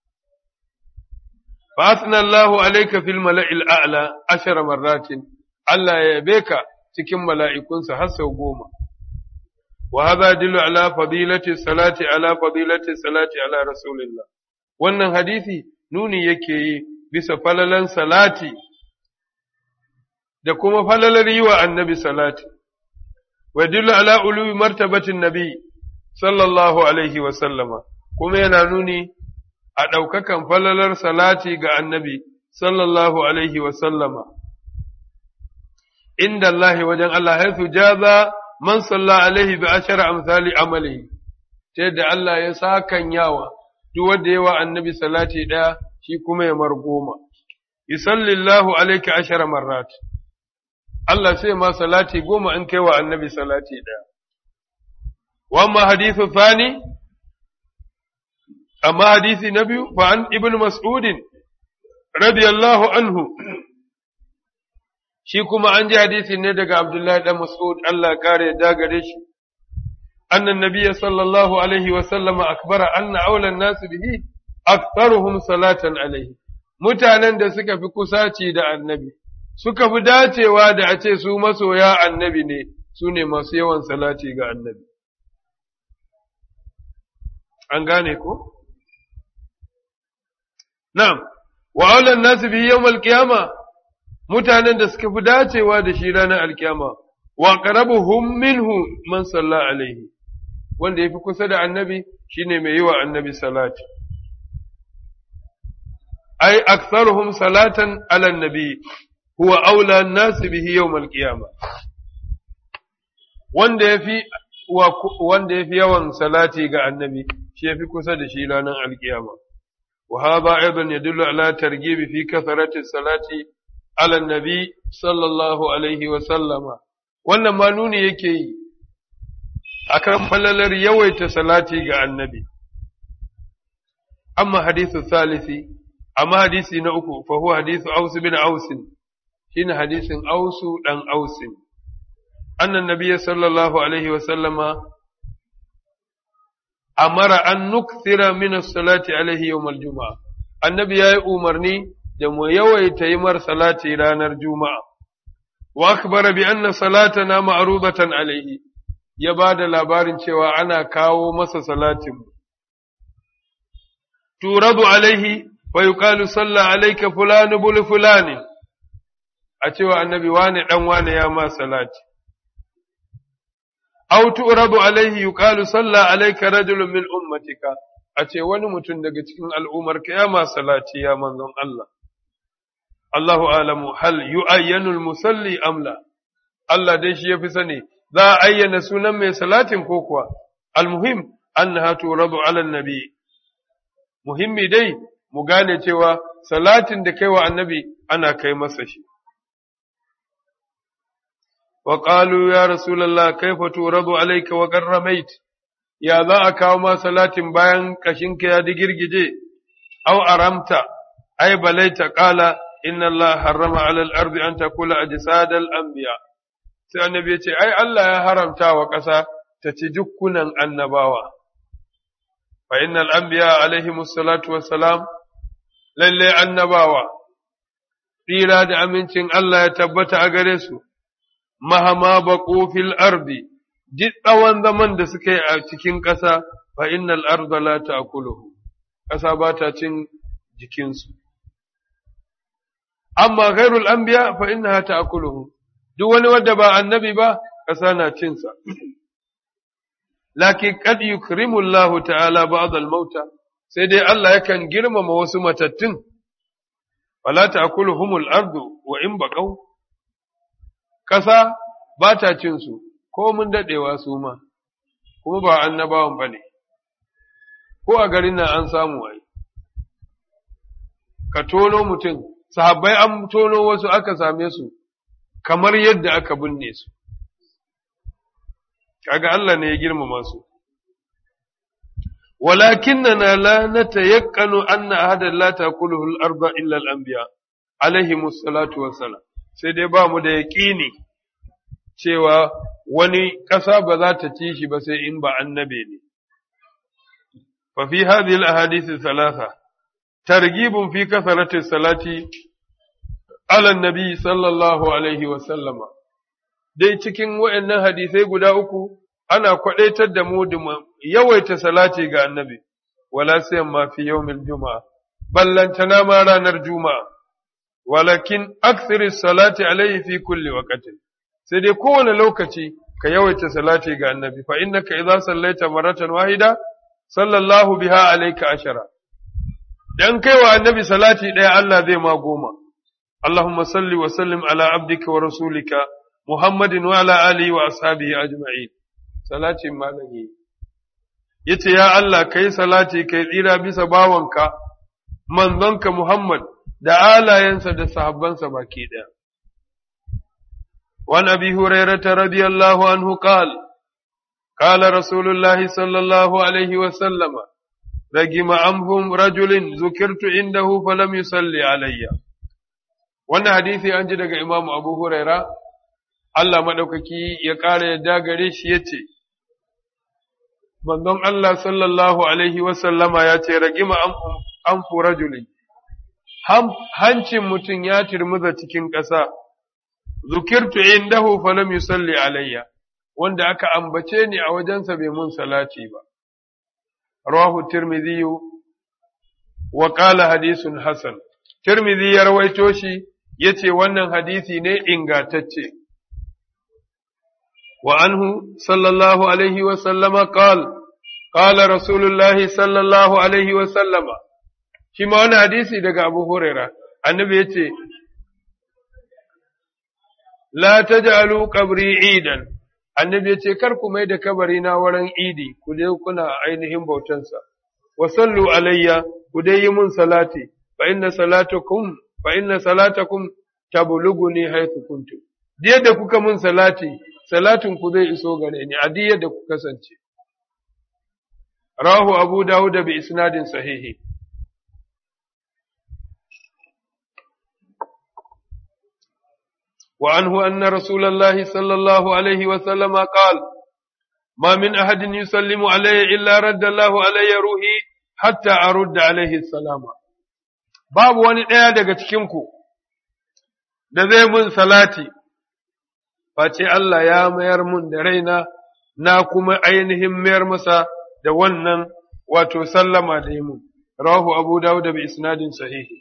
فأثنى الله عليك في الملأ الأعلى عشر مرات الله يبيك تكم ملائكون سحسوا قوما وهذا يدل على فضيلة الصلاة على فضيلة الصلاة على رسول الله wannan hadisi nuni yake yi bisa falalan salati da kuma falalar yi wa annabi salati wa dillu ala uluwi martabatin nabi sallallahu alaihi wa sallama kuma yana nuni a ɗaukakan falalar salati ga annabi sallallahu alaihi wasallama, inda Allah wajen Allah haifu jaza man salla alaihi bi ashara amsali amalihi, ta yadda Allah ya sakan yawa duk wanda yawa annabi salati ɗaya shi kuma ya mar goma. Yusallillahu alaika ashara marrat. Allah sai ma salati goma in kai wa annabi salati ɗaya. Wamma hadithu thani amma hadisi na biyu fa an ibn mas'udin radiyallahu anhu shi kuma an ji hadisi ne daga abdullahi dan mas'ud Allah kare da gare shi annan nabiyyi sallallahu alaihi wa sallama akbara anna awla an-nas bihi aktharuhum salatan alaihi mutanen da suka fi kusaci da annabi suka fi dacewa da a ce su masoya annabi ne su ne masu yawan salati ga annabi an gane ko Na'am, wa aulan nasu bi yau alkiyama, mutanen da suka fi dacewa da shi ranar alkiyama, wa ƙarabuhum minhu man salla alaihi, wanda ya fi kusa da annabi shi ne mai yi wa annabi salati. Ai, aksaruhum salatan alan nabi, huwa aulan nasu bihi yau alkiyama. Wanda ya fi wanda yafi yawan salati ga annabi shi yafi kusa da shi ranar alkiyama wa hadha aidan yadullu ala targhib fi kathrati salati ala nabi sallallahu alaihi wa sallama wannan ma nuni yake yi akan falalar yawaita salati ga annabi amma hadithu salisi amma hadisi na uku fa huwa hadithu aus bin aus shine hadisin ausu dan ausin annan nabiyyi sallallahu alaihi wa sallama amara an nukthira min as-salati alaihi yawm al-jum'a annabi yayi umarni da mu yawaita yi mar salati ranar juma'a wa akbara bi anna salatana ma'rudatan alaihi ya bada labarin cewa ana kawo masa salatin turadu alaihi wa yuqalu salla alayka fulanu bul fulani a cewa annabi wane dan wane ya ma salati aw tu'radu alaihi yuqalu salla alayka rajulun min ummatika a ce wani mutum daga cikin al'ummar ka ya ma salati ya manzon Allah Allahu alamu hal yu'ayyanu al-musalli am la Allah dai shi yafi sani za a ayyana sunan mai salatin ko kuwa almuhim annaha turadu ala nabi muhimmi dai mu gane cewa salatin da kai wa annabi ana kai masa shi wa qalu ya rasulullah kaifa turadu alayka wa qarramait ya za a kawo ma salatin bayan kashinka ya digirgije aw aramta ay balaita qala inna Allah harrama ala al-ardi an takula ajsad al-anbiya sai annabi ya ce ai Allah ya haramta wa ƙasa ta ci dukkunan annabawa fa innal anbiya alaihimus salatu wassalam lalle annabawa tsira da amincin Allah ya tabbata a gare su mahama baqu fil ardi duk tsawon zaman da suka yi a cikin ƙasa fa innal arda la ta'kuluhu ƙasa ba ta cin jikinsu amma ghairul anbiya fa innaha ta'kuluhu duk wani wanda ba annabi ba ƙasa na cinsa lakin kad yukrimu Allah ta'ala ba'd al-mauta sai dai Allah yakan girmama wasu matattun wala ta'kuluhumul ardu wa in baqaw ƙasa ba ta cin su ko mun dadewa su ma kuma ba annabawan bane ko a garin nan an samu ai ka tono mutum sahabbai an tono wasu aka same su kamar yadda aka binne su kaga Allah ne ya girmama su walakinna la natayaqqanu anna ahadan la taquluhu al-arda illa al-anbiya alaihi salatu wassalam sai dai ba mu da yaqini cewa wani ƙasa ba za ta ci shi ba sai in ba annabe ne fa fi hadhihi al-ahadith thalatha targhibun fi kasrati salati ala an-nabi sallallahu alaihi wa sallama dai cikin waɗannan hadisai guda uku ana kwaɗaitar da mu da yawaita salati ga annabi, wala sayan ma fi yawmin juma'a, ballantana ma ranar juma'a, walakin aksiri salati alaihi fi kulli waqatin sai dai kowane lokaci ka yawaita salati ga annabi, fa innaka idza sallaita maratan wahida, sallallahu biha alayka ashara. Dan kai wa annabi salati ɗaya Allah zai ma goma. Allahumma salli wa sallim ala abdika wa rasulika Muhammadin wa ala alihi wa ashabihi ajma'in salatin malami yace ya Allah kai salati kai tsira bisa bawanka manzonka Muhammad da alayensa da sahabbansa baki daya وعن أبي هريرة رضي الله عنه قال قال رسول الله صلى الله عليه وسلم رجم عنهم رجل ذكرت عنده فلم يصلي علي wannan hadisi an ji daga Imam Abu Huraira Allah maɗaukaki ya ƙara yadda gare shi ya ce, Manzon Allah sallallahu Alaihi wasallama ya ce, Ragima an fura juli, hancin mutum ya turmuza cikin ƙasa, zukirtu indahu falam yusalli alayya, wanda aka ambace ni a wajensa bai mun salati ba. Rawahu Tirmidhi wa qala hadisun Hassan. Tirmidhi ya rawaito shi yace wannan hadisi ne ingatacce. وعنه صلى الله عليه وسلم قال قال رسول الله صلى الله عليه وسلم shi ma wani hadisi daga Abu Huraira annabi ya ce la taj'alu qabri idan annabi ya ce kar ku mai da kabari na wurin idi ku je kuna ainihin bautansa wa sallu alayya ku dai yi mun salati fa inna salatakum fa inna salatakum tablughuni haythu kuntum da kuka mun salati salatin ku zai iso gare ni a diyar da ku kasance rahu abu dawud bi isnadin sahihi وعنه أن رسول الله صلى الله عليه وسلم قال ما من أحد يسلم علي إلا رد الله علي روحي حتى أرد عليه السلام باب wani ɗaya daga cikinku da zai mun salati face Allah ya mayar mun da raina na kuma ainihin mayar masa da wannan wato sallama da yi mun rahu abu dawud bi isnadin sahihi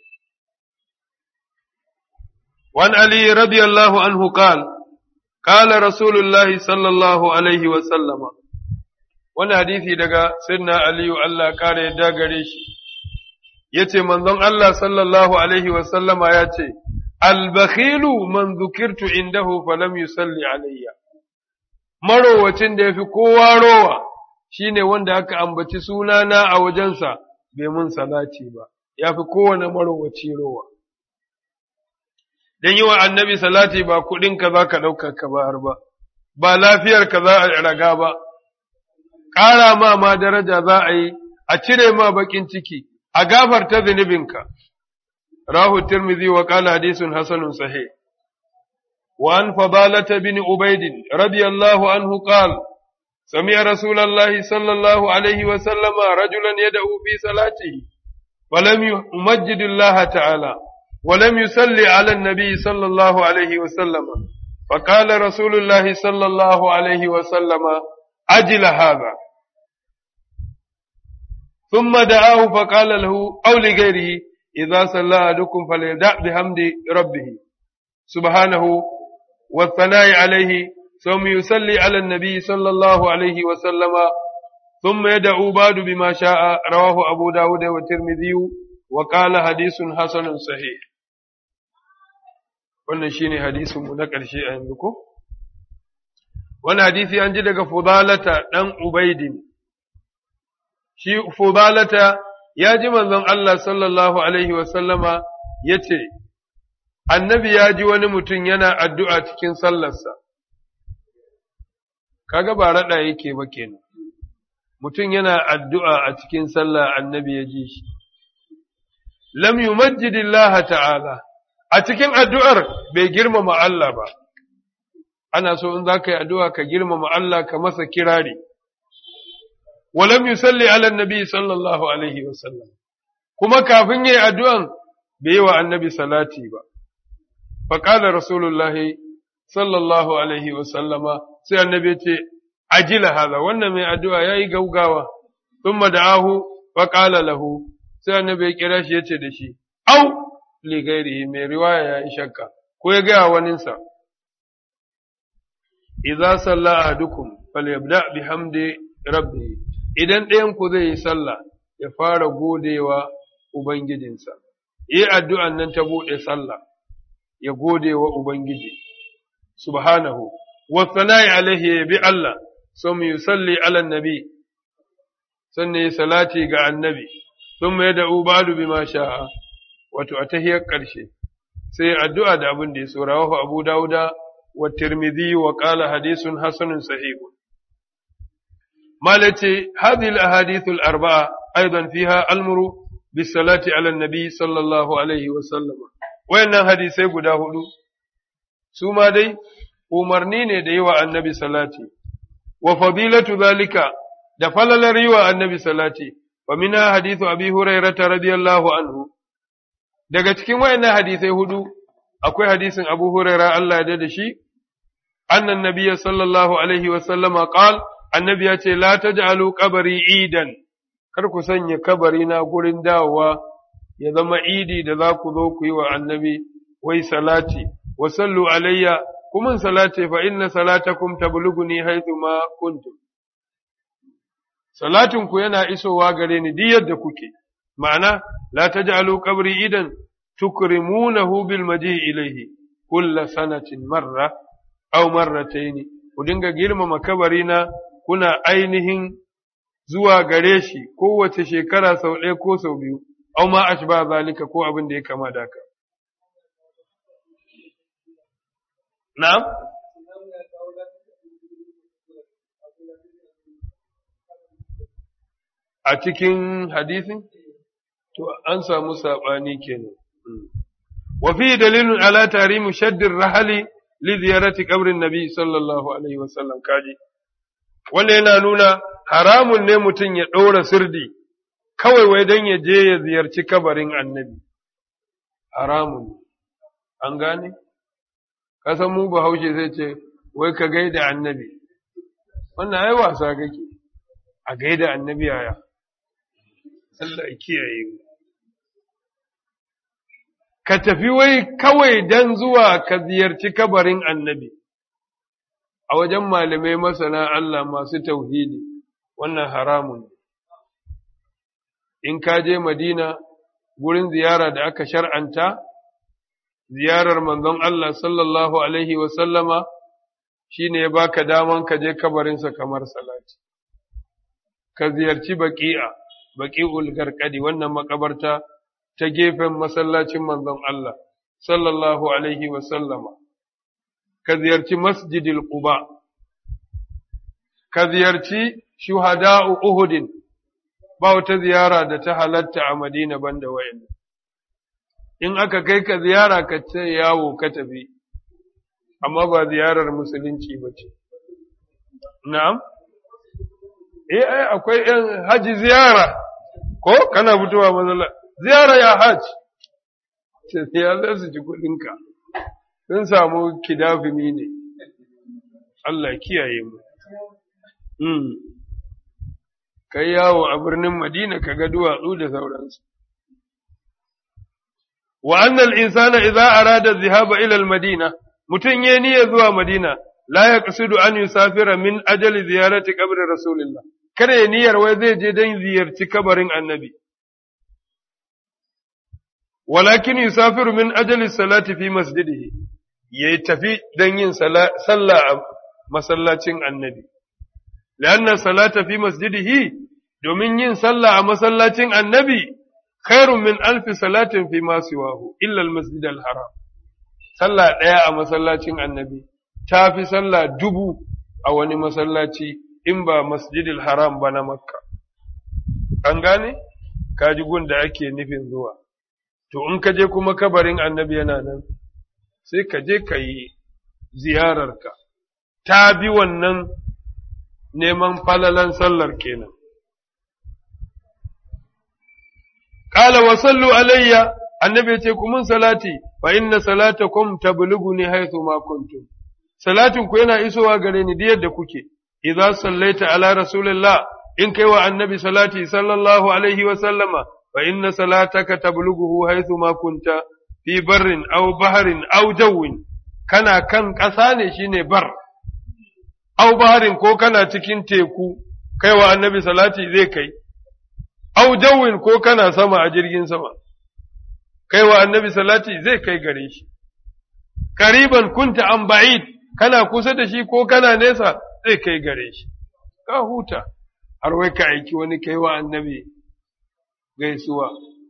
وعن علي رضي الله عنه قال قال رسول الله صلى الله عليه وسلم wani hadisi daga sirna aliyu Allah kare yadda gare shi ya ce manzon Allah sallallahu alaihi wasallama ya ce albakhilu man zukirtu indahu falam yusalli alayya marowacin da ya fi kowa rowa shine wanda aka ambaci sunana a wajensa bai mun salati ba ya fi kowane marowaci rowa don yi wa annabi salati ba kuɗinka za ka ɗauka ka bayar ba, ba lafiyarka za a raga ba, ƙara ma ma daraja za a yi, a cire ma baƙin ciki, a gafarta zunubinka. Rahu Tirmidhi wa ƙala hadisun hasanun sahih. وعن فضالة بن عبيد رضي الله عنه قال سمع رسول الله صلى الله عليه وسلم رجلا يدعو في صلاته ولم يمجد الله تعالى ولم يصلي على النبي صلى الله عليه وسلم فقال رسول الله صلى الله عليه وسلم أجل هذا ثم دعاه فقال له أو لغيره إذا صلى أحدكم فليدع بحمد ربه سبحانه والثناء عليه ثم يصلي على النبي صلى الله عليه وسلم ثم يدعو بعد بما شاء رواه أبو داود والترمذي وقال حديث حسن صحيح wannan shine hadisin mu na ƙarshe a yanzu ko wannan hadisi an ji daga Fudalata dan Ubaidin shi Fudalata ya ji manzon Allah sallallahu alaihi wa sallama yace annabi ya ji wani mutum yana addu'a cikin sallarsa kaga ba rada yake ba kenan mutum yana addu'a a cikin sallah annabi ya ji shi lam yumajjidillaha ta'ala a cikin addu'ar bai girmama Allah ba, ana so in za ka yi addu'a ka girmama Allah ka masa kirari, walam yusalli ala nabi sallallahu Alaihi wasallam, kuma kafin yi addu'an bai yi wa annabi salati ba, faƙala Rasulullahi sallallahu Alaihi wasallama sai annabi ce, ajila haza, wannan mai addu'a ya yi gaugawa, sun da'ahu faƙala lahu, sai annabi ya kira shi ya ce da shi, au! ligairihi mai riwaya ya yi shakka ko ya gaya waninsa idza salla ahadukum falyabda bihamdi rabbih idan ɗayan ku zai yi sallah ya fara godewa ubangijinsa yi addu'an nan ta buɗe sallah ya gode wa ubangiji subhanahu wa sana'i alaihi ya bi Allah sun yusalli ala nabi sannan ya salati ga annabi sun mai da'u ba'du bima sha'a wato a tahiyar ƙarshe sai addu'a da abin da ya so rawahu Abu Dawuda wa Tirmidhi wa qala hadithun hasanun sahih malace hadhihi al-ahadith al-arba'a aidan fiha al-muru bis salati ala an-nabi sallallahu alaihi wa sallam wayannan hadisai guda hudu su ma dai umarni ne da yi wa annabi salati wa fadilatu zalika da falalar yi wa annabi salati wa minha hadithu abi hurairah radiyallahu anhu daga cikin wayannan hadisai hudu akwai hadisin Abu Huraira Allah ya da shi annan nabiyya sallallahu alaihi wa sallama qal annabi ya ce la taj'alu qabri idan kar ku sanya kabari na gurin dawowa ya zama idi da za ku zo ku yi wa annabi wai salati wa sallu alayya kuma salati fa inna salatakum tablughuni haythu ma kuntum salatin ku yana isowa gare ni duk yadda kuke ma'ana la taj'alu qabri idan tukrimunahu bil maji ilayhi kull sanatin marra aw marratayn ku dinga girmama kabarina kuna ainihin zuwa gare shi kowace shekara sau ɗaya ko sau biyu au ma ashba zalika ko abin da ya kama da haka na'am a cikin hadisin to an samu saɓani kenan wa fi dalilun ala tarimu shaddir rahali li ziyarati qabrin nabi sallallahu alaihi wasallam kaji wanda yana nuna haramun ne mutum ya ɗora sirdi kawai wai don ya je ya ziyarci kabarin annabi haramun an gane kasan mu bahaushe zai ce wai ka gaida annabi wannan ai wasa kake a gaida annabi yaya Allah ya kiyaye mu ka tafi wai kawai dan zuwa ka ziyarci kabarin annabi a wajen malamai masana Allah masu tauhidi wannan haramun in ka je Madina gurin ziyara da aka shar'anta ziyarar manzon Allah sallallahu alaihi wa sallama shine ya baka daman ka je kabarinsa kamar salati ka ziyarci baqi'a baqi'ul garqadi wannan makabarta ta gefen masallacin manzon Allah sallallahu alaihi wa sallama ka ziyarci masjidil quba ka ziyarci shuhada'u uhudin ba wata ziyara da ta halatta a Madina banda wayan in aka kai ka ziyara ka ce yawo ka tafi amma ba ziyarar musulunci ba ce na'am eh ai akwai yan haji ziyara ko kana fitowa mazalla ziyara ya hajj ce ya za su ji kuɗinka sun samu kidafimi ne Allah kiyaye mu kai yawo a birnin Madina ka ga duwatsu da sauransu. Wa annal insana idza arada dhahaba ila al-Madina mutun yayi niyyar zuwa Madina la yaqsidu an yusafira min ajali ziyarati qabri Rasulillah kada ya niyyar wai zai je dan ziyarci kabarin Annabi walakin yusafiru min ajali salati fi masjidihi yayi tafi dan yin sallah a masallacin Annabi لأن الصلاة في مسجده domin yin sallah a masallacin annabi khairun min alfi salatin fi ma siwahu illa almasjid alharam sallah ɗaya a masallacin annabi ta fi sallah dubu a wani masallaci in ba masjidil haram ba na makka an gane kaji gun da ake nufin zuwa to in ka je kuma kabarin annabi yana nan sai ka je ka yi ziyararka ta bi wannan neman falalan sallar kenan. Kala wa sallu alayya, annabi ce ku mun salati, fa inna salatakum tablughuni haythu ma kuntum. Salatin ku yana isowa gare ni yadda kuke. Idza sallaita ala rasulillah in kai wa annabi salati sallallahu alaihi wa sallama fa inna salataka tablughuhu haythu ma kunta fi barrin aw bahrin aw jawwin kana kan ƙasa ne shine bar au baharin ko kana cikin teku kai wa annabi salati zai kai au jawin ko kana sama a jirgin sama kai wa annabi salati zai kai gare shi kariban kunta an ba'id kana kusa da shi ko kana nesa zai kai gare shi ka huta har wai ka aiki wani kai wa annabi gaisuwa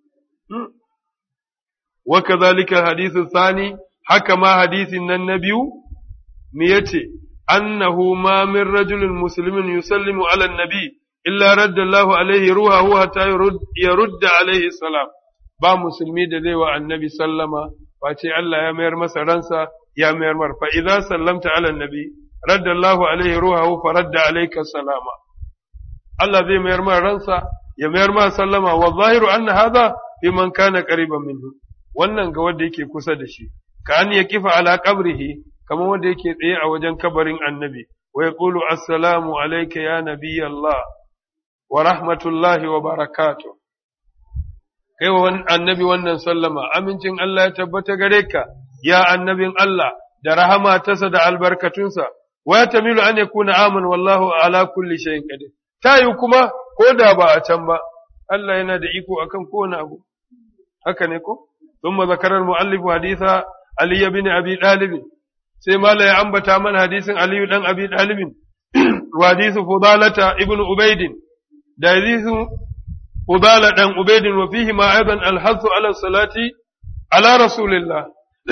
wa kadhalika hadithu thani haka ma hadisin nan na biyu me yace أنه ما من رجل مسلم يسلم على النبي إلا رد الله عليه روحه حتى يرد, يرد عليه السلام با مسلمي da zai wa annabi sallama face Allah ya mayar masa ransa ya mayar mar fa idza sallamta ala annabi radda Allah alaihi ruhahu fa radda alayka salama Allah zai mayar mar ransa ya mayar ma sallama wa zahiru anna hadha fi man kana qariban minhu wannan ga wanda yake kusa da shi ka an ya kifa ala qabrihi kamar wanda yake tsaye a wajen kabarin annabi wa yaqulu assalamu alayka ya nabiy Allah wa rahmatullahi wa barakatuh kai wa annabi wannan sallama amincin Allah ya tabbata gare ka ya annabin Allah da rahama tasa da albarkatunsa wa yatamilu an yakuna aman wallahu ala kulli shay'in qadir tayi kuma ko da ba a can ba Allah yana da iko akan kowane abu haka ne ko ثم ذكر المؤلف حديث علي بن أبي طالب sai mala ya ambata mana hadisin Aliyu dan Abi Talibin wa hadisu Fudalata ibn Ubaidin da hadisu Fudala dan Ubaidin wa fihi ma aidan al-hasu ala salati ala rasulillah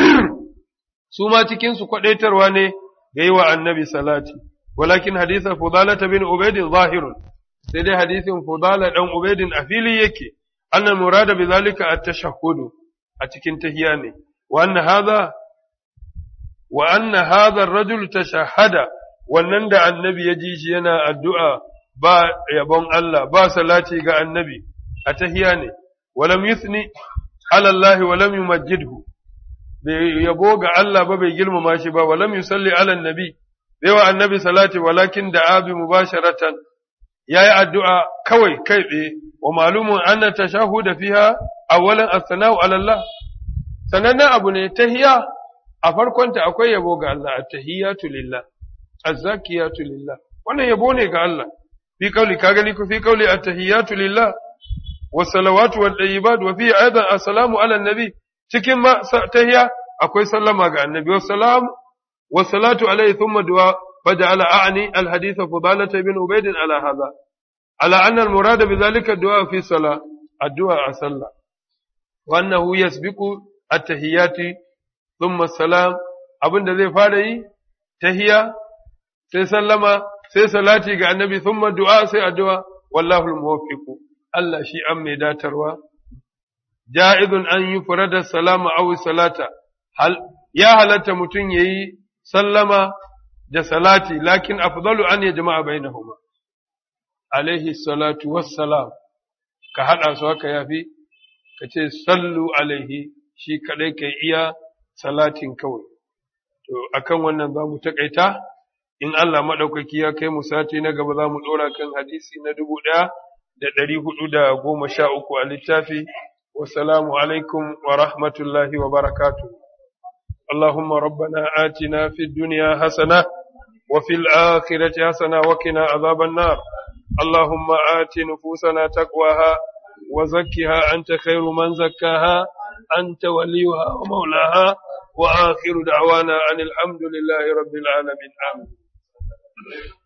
su ma cikin su kwadaitarwa ne ga yi wa annabi salati walakin hadisin Fudalata bin Ubaidin zahirun sai dai hadisin Fudala dan Ubaidin a fili yake annal murada bi zalika at-tashahhudu a cikin tahiya ne wa anna hadha wa anna hadha ar-rajul tashahhada wannan da annabi ya ji shi yana addu'a ba yabon Allah ba salati ga annabi a tahiya ne walam yusni ala Allah walam yumajjidhu bai yabo ga Allah ba bai girmama shi ba walam yusalli ala annabi bai wa annabi salati walakin da abi mubasharatan yayi addu'a kawai kai tsaye wa malumun anna tashahuda fiha awwalan as-sana'u ala Allah sanannen abu ne tahiya a farkonta akwai yabo ga Allah at-tahiyatu lillah az-zakiyatu lillah wannan yabo ne ga Allah fi kauli ka gani ku fi kauli at-tahiyatu lillah was-salawatu wat-tayyibat wa fi aidan assalamu ala nabi cikin ma tahiya akwai sallama ga annabi wassalam was-salatu alayhi thumma du'a faja'ala a'ni al-hadith fudalah ibn ubayd ala hadha ala anna al-murad bi dhalika ad-du'a fi salah ad-du'a a-sallah wa annahu yasbiqu at-tahiyati thumma salam abinda zai fara yi tahiya sai sallama sai salati ga annabi thumma du'a sai addu'a wallahu al-muwaffiq Allah shi an mai datarwa ja'izun an yi furada salama aw salata hal ya halatta mutum yayi sallama da salati lakin afdalu an yajma'a bainahuma alaihi salatu wassalam ka hada su haka yafi ka ce sallu alaihi shi kadai kai iya salatin kawai to akan wannan za mu takaita in Allah maɗaukaki ya kai mu sati na gaba za mu ɗora kan hadisi na dubu ɗaya da ɗari hudu da goma sha uku a littafi wasalamu alaikum wa rahmatullahi wa barakatu اللهم ربنا آتنا في الدنيا حسنة وفي الآخرة حسنة وقنا عذاب النار اللهم آت نفوسنا تقواها وزكها أنت خير من زكاها أنت وليها ومولاها وآخر دعوانا أن الحمد لله رب العالمين آمين